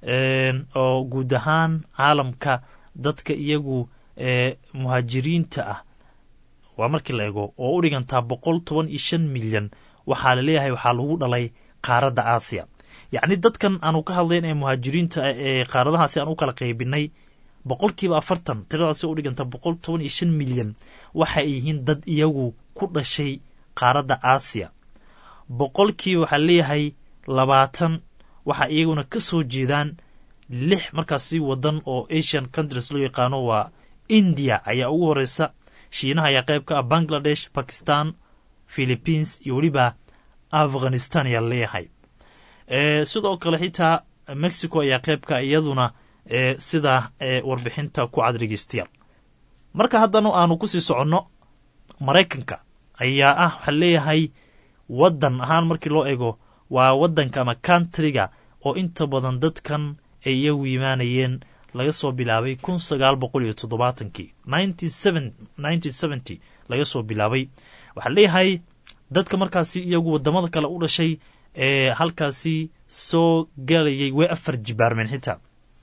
oo guud ahaan caalamka dadka iyagu muhaajiriinta ah waa markii la eego oo u dhigantaa boqol toban iyo shan milyan waxaa la leeyahay waxaa lagu dhalay qaaradda aasiya yacni dadkan aanu ka hadlayn ee muhaajiriinta ee qaaradahaasi aan u kala qaybinay boqolkiiba afartan tiradaasi u dhiganta boqol toban iyo shan milyan waxa ay yihiin dad iyagu ku dhashay qaaradda aasiya boqolkiiba waxaa leeyahay labaatan waxa iyaguna ka soo jeedaan lix markaasi wadan oo asian countries loo yaqaano waa india ayaa ugu horeysa shiinaha ayaa qayb ka ah bangladesh bakistan philippines iyo weliba afghanistan ayaa leeyahay sidoo kale xitaa mexico ayaa qaybka iyaduna sida warbixinta ku cad dhegeystayaal marka haddana aanu kusii soconno maraykanka ayaa ah waxaa leeyahay waddan ahaan markii loo eego waa waddanka ama countryga oo inta badan dadkan ay iyagu yimaanayeen laga soo bilaabay kun sagaal boqol iyo toddobaatankii nineteen seventy laga soo bilaabay waxaa leeyahay dadka markaasi iyagu wadamada kale u dhashay ee halkaasi soo galayay way afar jibaarmeen xitaa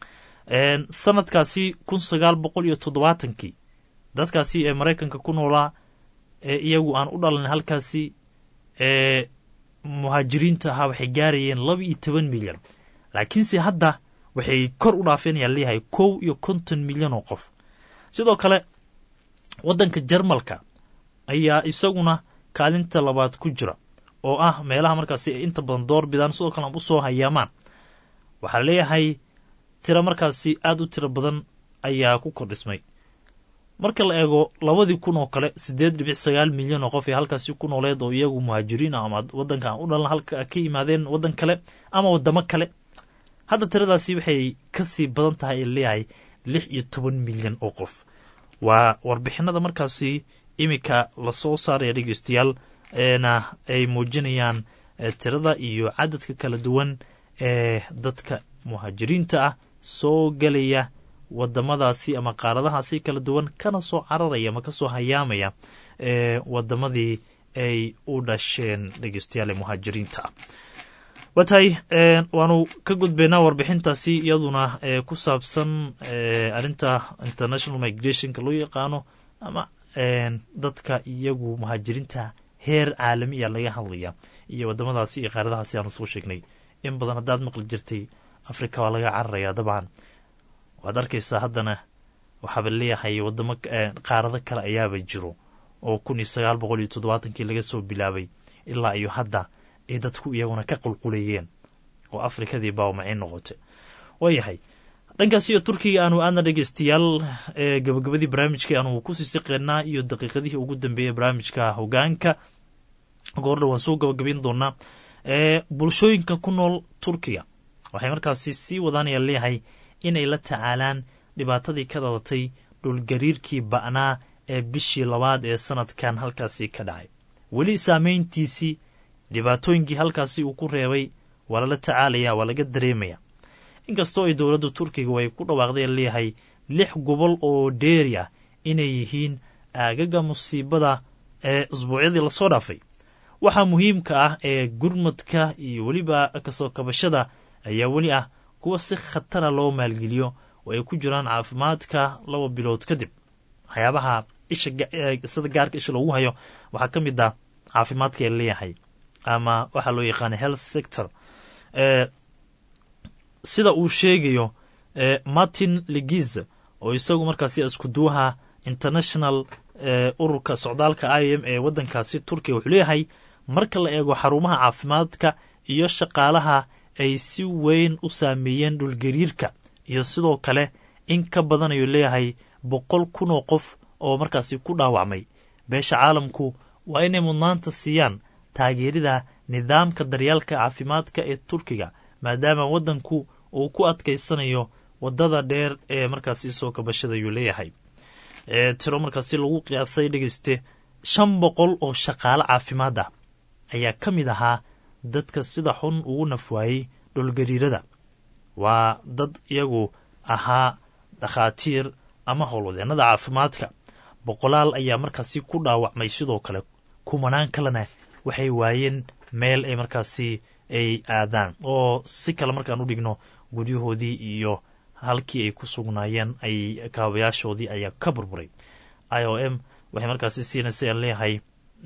sanadkaasi kun sagaal boqol iyo toddobaatankii dadkaasi ee maraykanka ku noolaa ee iyagu aan u dhalan halkaasi ee muhaajiriinta ahaa waxay gaarayeen laba iyo toban milyan laakiinse hadda waxay kor u dhaafeenayaan leeyahay kow iyo konton milyan oo qof sidoo kale waddanka jarmalka ayaa isaguna kaalinta labaad ku jira oo ah meelaha markaasi ay inta badan door bidaan sidoo kale u soo hayaamaan waxaa leeyahay tiro markaasi aada u tiro badan ayaa ku kordhismay marka la eego labadii kun oo kale siddeed dhibic sagaal milyan oo qof ee halkaasi ku nooleed oo iyagu muhaajiriin ah ama waddanka aan u dhalan halka ka yimaadeen waddan kale ama waddamo kale hadda tiradaasi waxay kasii badan tahay leeyahay lix iyo toban milyan oo qof waa warbixinada markaasi iminka lasoo saaraya dhegeystayaal eena ay muujinayaan tirada iyo cadadka kala duwan ee dadka muhaajiriinta ah soo gelaya wadamadaasi ama qaaradahaasi kala duwan kana soo cararaya ama kasoo hayaamaya ee wadamadii ay u dhasheen dhegeystayaal ee muhaajiriinta ah waa tahay waanu ka gudbaynaa warbixintaasi iyaduna ku saabsan arrinta international migrationka loo yaqaano ama dadka iyagu muhaajiriinta heer caalamiya laga hadlaya iyo wadamadaasi iyo qaaradahaasi aanu soo sheegnay in badan haddaad maqli jirtay africa waa laga cararayaa dabcan waad arkaysaa haddana waxaaba leeyahay wadamo qaarado kale ayaaba jiro oo kun iyo sagaal boqol iyo toddobaatankii laga soo bilaabay ilaa iyo hadda ay dadku iyaguna ka qulqulayeen oo afrikadii baawmacay noqotay waayahay dhankaas iyo turkiga aanu aadna dhegeystayaal gabagabadii barnaamijka aanu ku siisiqeynaa iyo daqiiqadihii ugu dambeeyey barnaamijka hogaanka goordha waan soo gabagabayn doonaa bulshooyinka ku nool turkiga waxay markaasi sii wadaanaya leeyahay inay la tacaalaan dhibaatadii ka dhalatay dhulgariirkii ba'naa ee bishii labaad ee sanadkan halkaasi ka dhacay weli saameyntiisii dhibaatooyinkii halkaasi uu ku reebay waa lala tacaalaya waa laga dareemaya inkastoo ay dowladda turkiga ay ku dhawaaqdeen leeyahay lix gobol oo dheeri ah inay yihiin aagaga musiibada ee isbuucyadii lasoo dhaafay waxaa muhiimka ah ee gurmadka iyo weliba kasoo kabashada ayaa weli ah kuwa si khatara loo maalgeliyo oo ay ku jiraan caafimaadka laba bilood kadib waxyaabaha isha sida gaarka isha loogu hayo waxaa ka mid ah caafimaadka ee leeyahay ama waxaa loo yaqaana health sector sida uu sheegayo martin legiz oo isagu markaasi iskuduwaha international ururka socdaalka i m ee waddankaasi turkiya wuxuu leeyahay marka la eego xarumaha caafimaadka iyo shaqaalaha ay si weyn u saameeyeen dhulgariirka iyo sidoo kale in ka badan ayuu leeyahay boqol kun oo qof oo markaasi ku dhaawacmay beesha caalamku waa inay mudnaanta siiyaan taageerida nidaamka daryaalka caafimaadka ee turkiga maadaama waddanku uu ku adkaysanayo waddada dheer ee markaasi soo kabashada ayuu leeyahay tiro markaasi lagu qiyaasay dhegeyste shan boqol oo shaqaale caafimaad ah ayaa ka mid ahaa dadka sida xun ugu nafwaayey dhulgariirada waa dad iyagu ahaa dhakhaatiir ama howlwadeennada caafimaadka boqolaal ayaa markaasi ku dhaawacmay sidoo kale kumanaan kalena waxay waayeen meel ay markaasi ay aadaan oo si kale markaan u dhigno guryahoodii iyo halkii ay ku sugnaayeen ay kaabayaashoodii ayaa ka burburay i o m waxay markaasi siinaysa aan leeyahay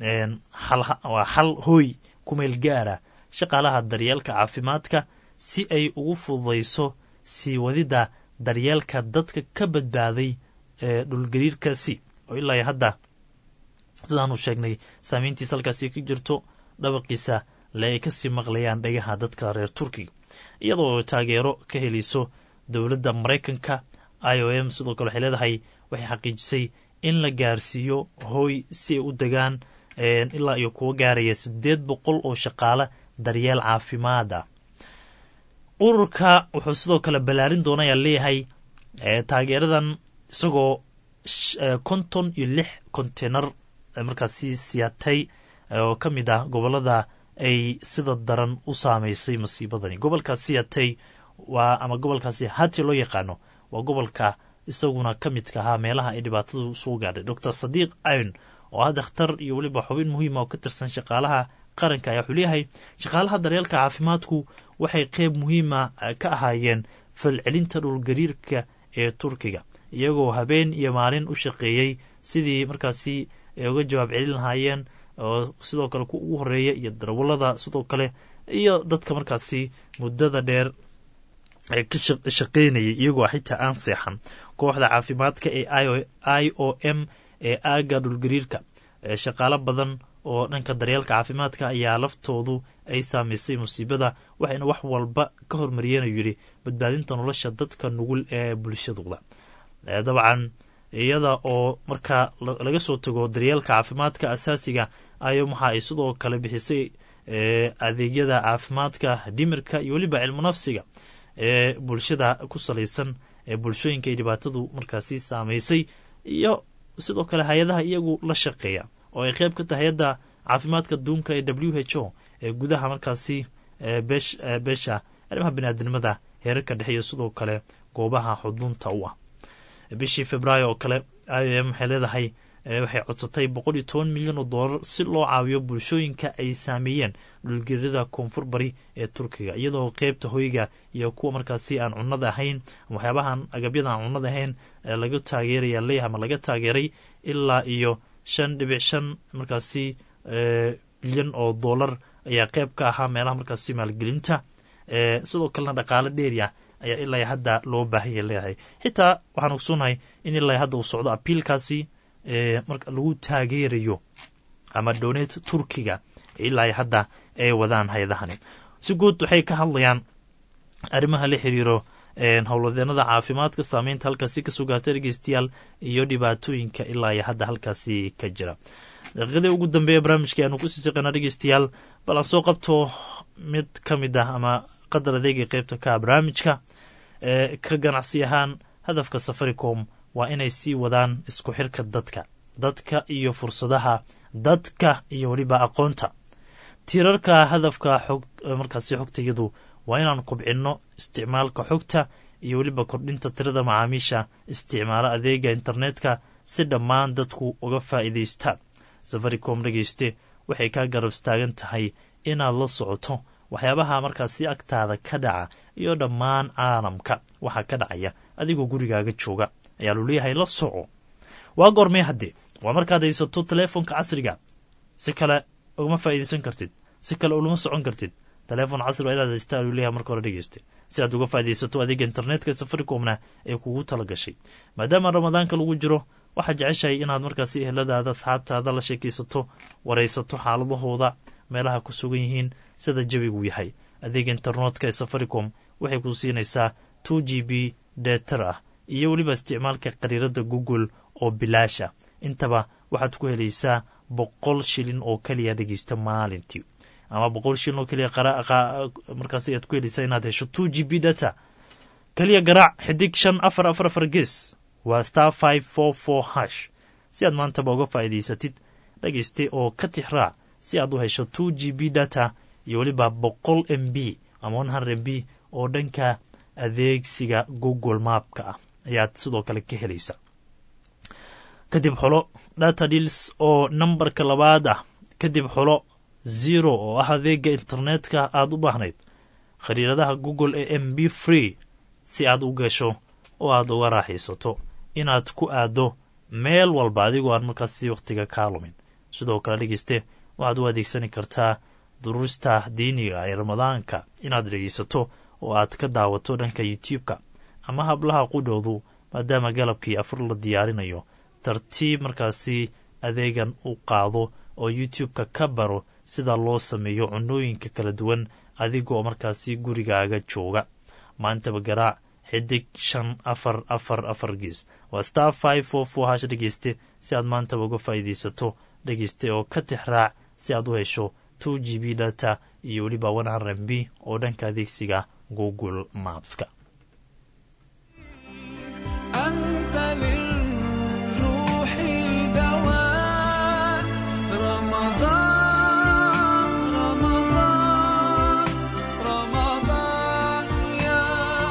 waa xal hooy ku meel gaara shaqaalaha daryeelka caafimaadka si ay ugu fududayso sii wadidda daryeelka dadka ka badbaaday ee dhulgariirkaasi oo ilaa hadda sidaanu sheegnay saameyntiisa halkaasi ka jirto dhabaqiisa le ay kasii maqlayaan dhagaha dadka reer turkiga iyadoo taageero ka helayso dowladda maraykanka i o m sidoo kale waxay leedahay waxay xaqiijisay in la gaarsiiyo hooy si ay u degaan ilaa iyo kuwa gaaraya siddeed boqol oo shaqaale daryeel caafimaad ah ururka wuxuu sidoo kale ballaarin doona ayaa leeyahay taageeradan isagoo konton iyo lix konteynar markaasi siyaatay oo ka mid ah gobolada ay sida daran u saameysay masiibadani gobolka siyatay waa ama gobolkaasi hati loo yaqaano waa gobolka isaguna ka midka ahaa meelaha ay dhibaatadu soo gaadhay doctor sadiiq ayn oo ah dakhtar iyo weliba xubin muhiima oo ka tirsan shaqaalaha qaranka ayaa wuxuu leeyahay shaqaalaha daryeelka caafimaadku waxay qeyb muhiima ka ahaayeen falcelinta dhulgariirka ee turkiga iyagoo habeen iyo maalin u shaqeeyey sidii markaasi ay uga jawaab celin lahaayeen oo sidoo kale ku ugu horeeya iyo darawallada sidoo kale iyo dadka markaasi muddada dheer ee ka shaqeynayay iyagoo xitaa aan seexan kooxda caafimaadka ee i o m ee aaga dhulgariirka shaqaalo badan oo dhanka daryeelka caafimaadka ayaa laftoodu ay saamaysay musiibada waxayna wax walba ka hormariyeen ayuu yidhi badbaadinta nolosha dadka nugul ee bulshadooda dabcan iyada oo markaa laga soo tago daryeelka caafimaadka asaasiga ayo waxa ay sidoo kale bixisay adeegyada caafimaadka dhimirka iyo weliba cilmu nafsiga ee bulshada ku salaysan ee bulshooyinka ay dhibaatadu markaasi saamaysay iyo sidoo kale hay-adaha iyagu la shaqeeya oo ay qeyb ka tahay hay-adda caafimaadka duunka ee w h o ee gudaha markaasi beesha arrimaha biniaadamnimada heerarka dhexe iyo sidoo kale goobaha xudunta u ah bishii februaayo oo kale i o m waxay leedahay waxay codsatay boqol iyo toban milyan oo doolar si loo caawiyo bulshooyinka ay saameeyeen dhulgerida koonfur bari ee turkiga iyadoo qeybta hoyga iyo kuwa markaasi aan cunnada ahayn waxyaabahan agabyada aan cunnada ahayn laga taageeraya leeyahay ama laga taageeray ilaa iyo shan dhibic shan markaasi bilyan oo doolar ayaa qeyb ka ahaa meelaha markaasi maalgelinta sidoo kalena dhaqaale dheeriah ayaa ilaa hadda loo baahanya leeyahay xitaa waxaan ogsoonnahay in ilaa hadda uu socdo abiilkaasi marka lagu taageerayo ama doneed turkiga ilaa hadda ay wadaan hay-adahani si guud waxay ka hadlayaan arrimaha la xiriiro howlwadeenada caafimaadka saameynta halkaasi ka sugaata dhegeystayaal iyo dhibaatooyinka ilaa iyo hadda halkaasi ka jira daqiiqadii ugu dambeeya barnaamijka aanu kusii siqana dhegeystayaal bal aan soo qabto mid ka mid ah ama qadar adeega qeybta ka barnaamijka ka ganacsi ahaan hadafka safaricom waa inay sii wadaan isku xirka dadka dadka iyo fursadaha dadka iyo weliba aqoonta tiirarka hadafka xog markaasi xogtayadu waa inaan kubcinno isticmaalka xogta iyo weliba kordhinta tirada macaamiisha isticmaalo adeega internetka si dhammaan dadku uga faa'iidaystaan safaricom dhegeyste waxay kaa garab istaagan tahay inaad la socoto waxyaabaha markaasi agtaada ka dhaca iyo dhammaan caalamka waxaa ka dhacaya adigoo gurigaaga jooga ayaa lu leeyahay la soco waa goormee haddee waa markaad haysato teleefonka casriga si kale ugama faa'iidaysan kartid si kale ulama socon kartid teleefon casri waa inaad haystaa aluu leeyahay marka hore dhegeysta si aad uga faa'iidaysato adeega internetka safaricomna ee kugu tala gashay maadaama ramadaanka lagu jiro waxaad jeceshahay inaad markaasi eheladaada asxaabtaada la sheekaysato waraysato xaaladahooda meelaha ku sugan yihiin sida jabigu yahay adeega internetka ee safaricom waxay ku siinaysaa two g b deetar ah iyo weliba isticmaalka qariirada google oo bilaasha intaba waxaad ku helaysaa boqol shilin oo keliya dhegeysta maalintii ama boqol shilin oo keliya markaas ayaad ku helaysaa inaad hesho two g b data keliya garaac xidig shan afar afar afar ges waa star five four four hash si aad maantaba uga faa'iidaysatid dhegeyste oo ka tixraac si aad u hesho two g b data iyo weliba boqol m b ama one hundred m b oo dhanka adeegsiga google maapka ah ayaad sidoo kale ka helaysa kadib xolo data deals oo nambarka labaad ah kadib xolo zero oo ah adeega internetka aad u baahnayd khariiradaha google ee m b free si aad u gasho oo aad uga raaxaysato inaad ku aado meel walba adigoo aan markaasi wakhtiga kaa lumin sidoo kale dhegeyste waxaad u adeegsani kartaa duruusta diiniga ee ramadaanka inaad dhegeysato oo aad ka daawato dhanka youtube-ka ama hablaha qudhoodu maadaama galabkii afur la diyaarinayo tartiib markaasi adeegan u qaado oo youtube-ka ka baro sida loo sameeyo cunooyinka kala duwan adigoo markaasi gurigaaga jooga maantaba garaac xidig shan afar afar afar gees waa star five four four hash dhegeyste si aad maantaba uga faa'iidaysato dhegeyste oo ka tix raac si aad u hesho two g b data iyo weliba one hundred m b oo dhanka adeegsiga google mapska أنت للروح دواء رمضان رمضان رمضان يا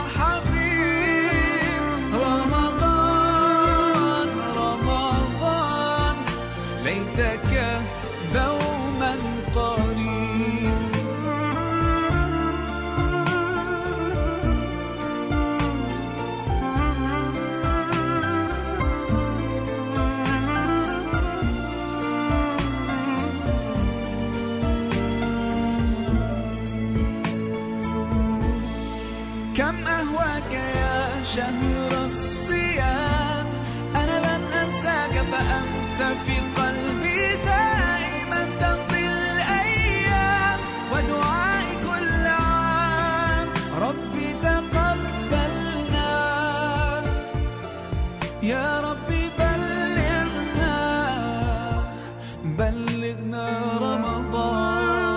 حبيب رمضان رمضان ليتك دوما قريب كم أهواك يا شهر الصيام أنا لن أنساك فأنت في قلبي دائما تمضي الأيام ودعائي كل عام ربي تقبلنا يا ربي بلغنا بلغنا رمضان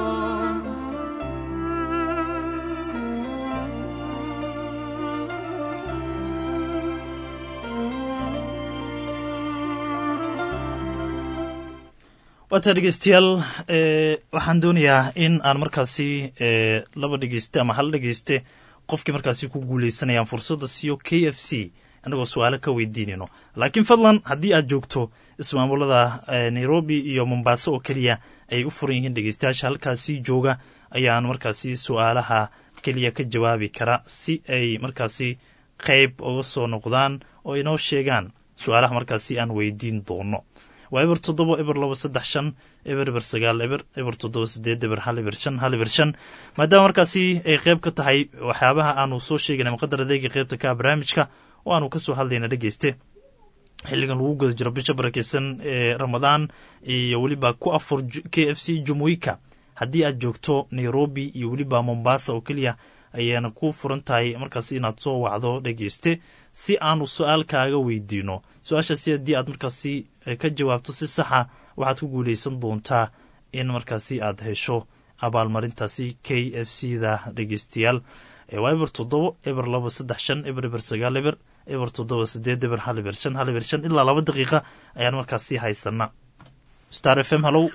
waata dhegeystayaal waxaan doonayaa in aan markaasi laba dhegeyste ama hal dhegeyste qofkii markaasi ku guuleysanayaan fursadda siiyo k f c annagoo su-aalo ka weydiinayno laakiin fadlan haddii aad joogto ismaamulada nairobi iyo mombaaso oo keliya ay u furan yihiin dhegeystayaasha halkaasi jooga ayaan markaasi su-aalaha keliya ka jawaabi kara si ay markaasi qayb uga soo noqdaan oo inoo sheegaan su-aalaha markaasi aan weydiin doono waa eber toddoba eber laba saddex shan eber eber sagaal eber eber toddoba sideed eber hal eber shan hal eber shan maadaama markaasi ay qayb ka tahay waxyaabaha aanu soo sheegana maqadar adeega qaybta ka barnaamijka oo aanu ka soo hadlayna dhegeyste xilligan lagu guda jiro bisha barakeysan ee ramadaan iyo weliba ku afur k f c jumuika haddii aad joogto nairobi iyo weliba mombasa oo keliya ayaana ku furan tahay markaas inaad soo wacdo dhegeyste si aanu su-aal kaaga weydiino su-aashaasi haddii aad markaasi ka jawaabto si saxa waxaad ku guuleysan doontaa in markaasi aad hesho abaalmarintaasi k f c da dhegeystayaal waa eber toddobo eber laba saddex shan eber eber sagaal eber eber toddoba sideed eber hal eber shan hal eber shan ilaa laba daqiiqa ayaan markaasi haysana star f m halow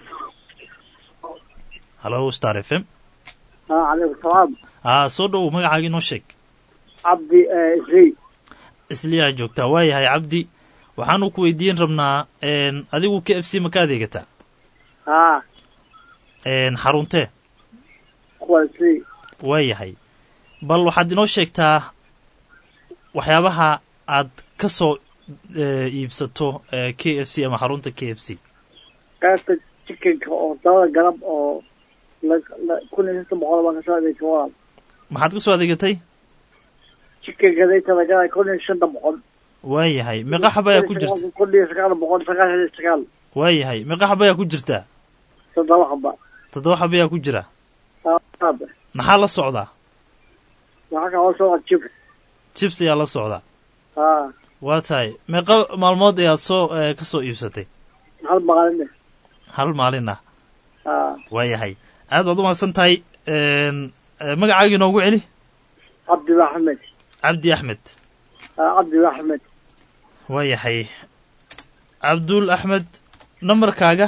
halow star f m calaykum salaam aa soo dhowow magacaaga inoo sheeg cabdi isri isliyaa joogtaa waayahay cabdi waxaanu ku weydiin rabnaa adigu k f c ma ka adeegataa haa xaruntee kuwa isri waayahay bal waxaad inoo sheegtaa waxyaabaha aad ka soo iibsato k f c ama xarunta k f c qaybta chikenka oo dabada galab oo kun iyo shan boqol baan kasoo adeegtay walaal maxaad ka soo adeegatay chikenka daytada galay kun iyo shanta boqol waayahay meeqa xaba ayaa ku jirta kun iyo sagaal boqol sagaashan iyo sagaal waayahay meeqa xaba ayaa ku jirta toddoba xaba toddoba xaba ayaa ku jira aaba maxaa la socdaa waxaa kaloo soo jibs jibs ayaa la socdaa haa waa tahay meeqa maalmood ayaad soo ka soo iibsatay hal maalin hal maalin ah haa waayahay aad baad umahadsan tahay magacaaga inoogu celi cabdi axmed cabdi axmed cabdi axmed waayahay cabdul axmed nambarkaaga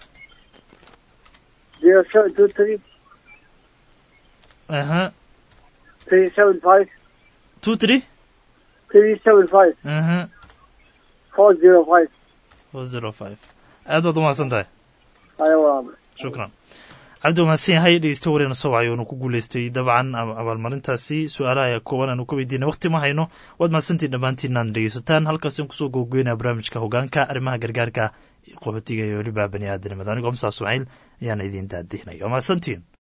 zero seven two three aha three seven five two three three seven five aha four zero five four zero five aad baad umahadsan tahay ayo walaal shukran cabdi umahadsan yahay dhegeysta wareena soo wacay oonu ku guuleystay dabcan abaalmarintaasi su-aalaha ayaa kooban aanu ka weydiinay waqti ma hayno waad mahadsantiin dhammaantiin aad dhegeysataan halkaas aan kusoo googooynaya barnaamijka hogaanka arrimaha gargaarka qaxootiga iyo weliba bani aadanimada anigoo musaa ismaaciil ayaana idiin daadihnay waa mahadsantiin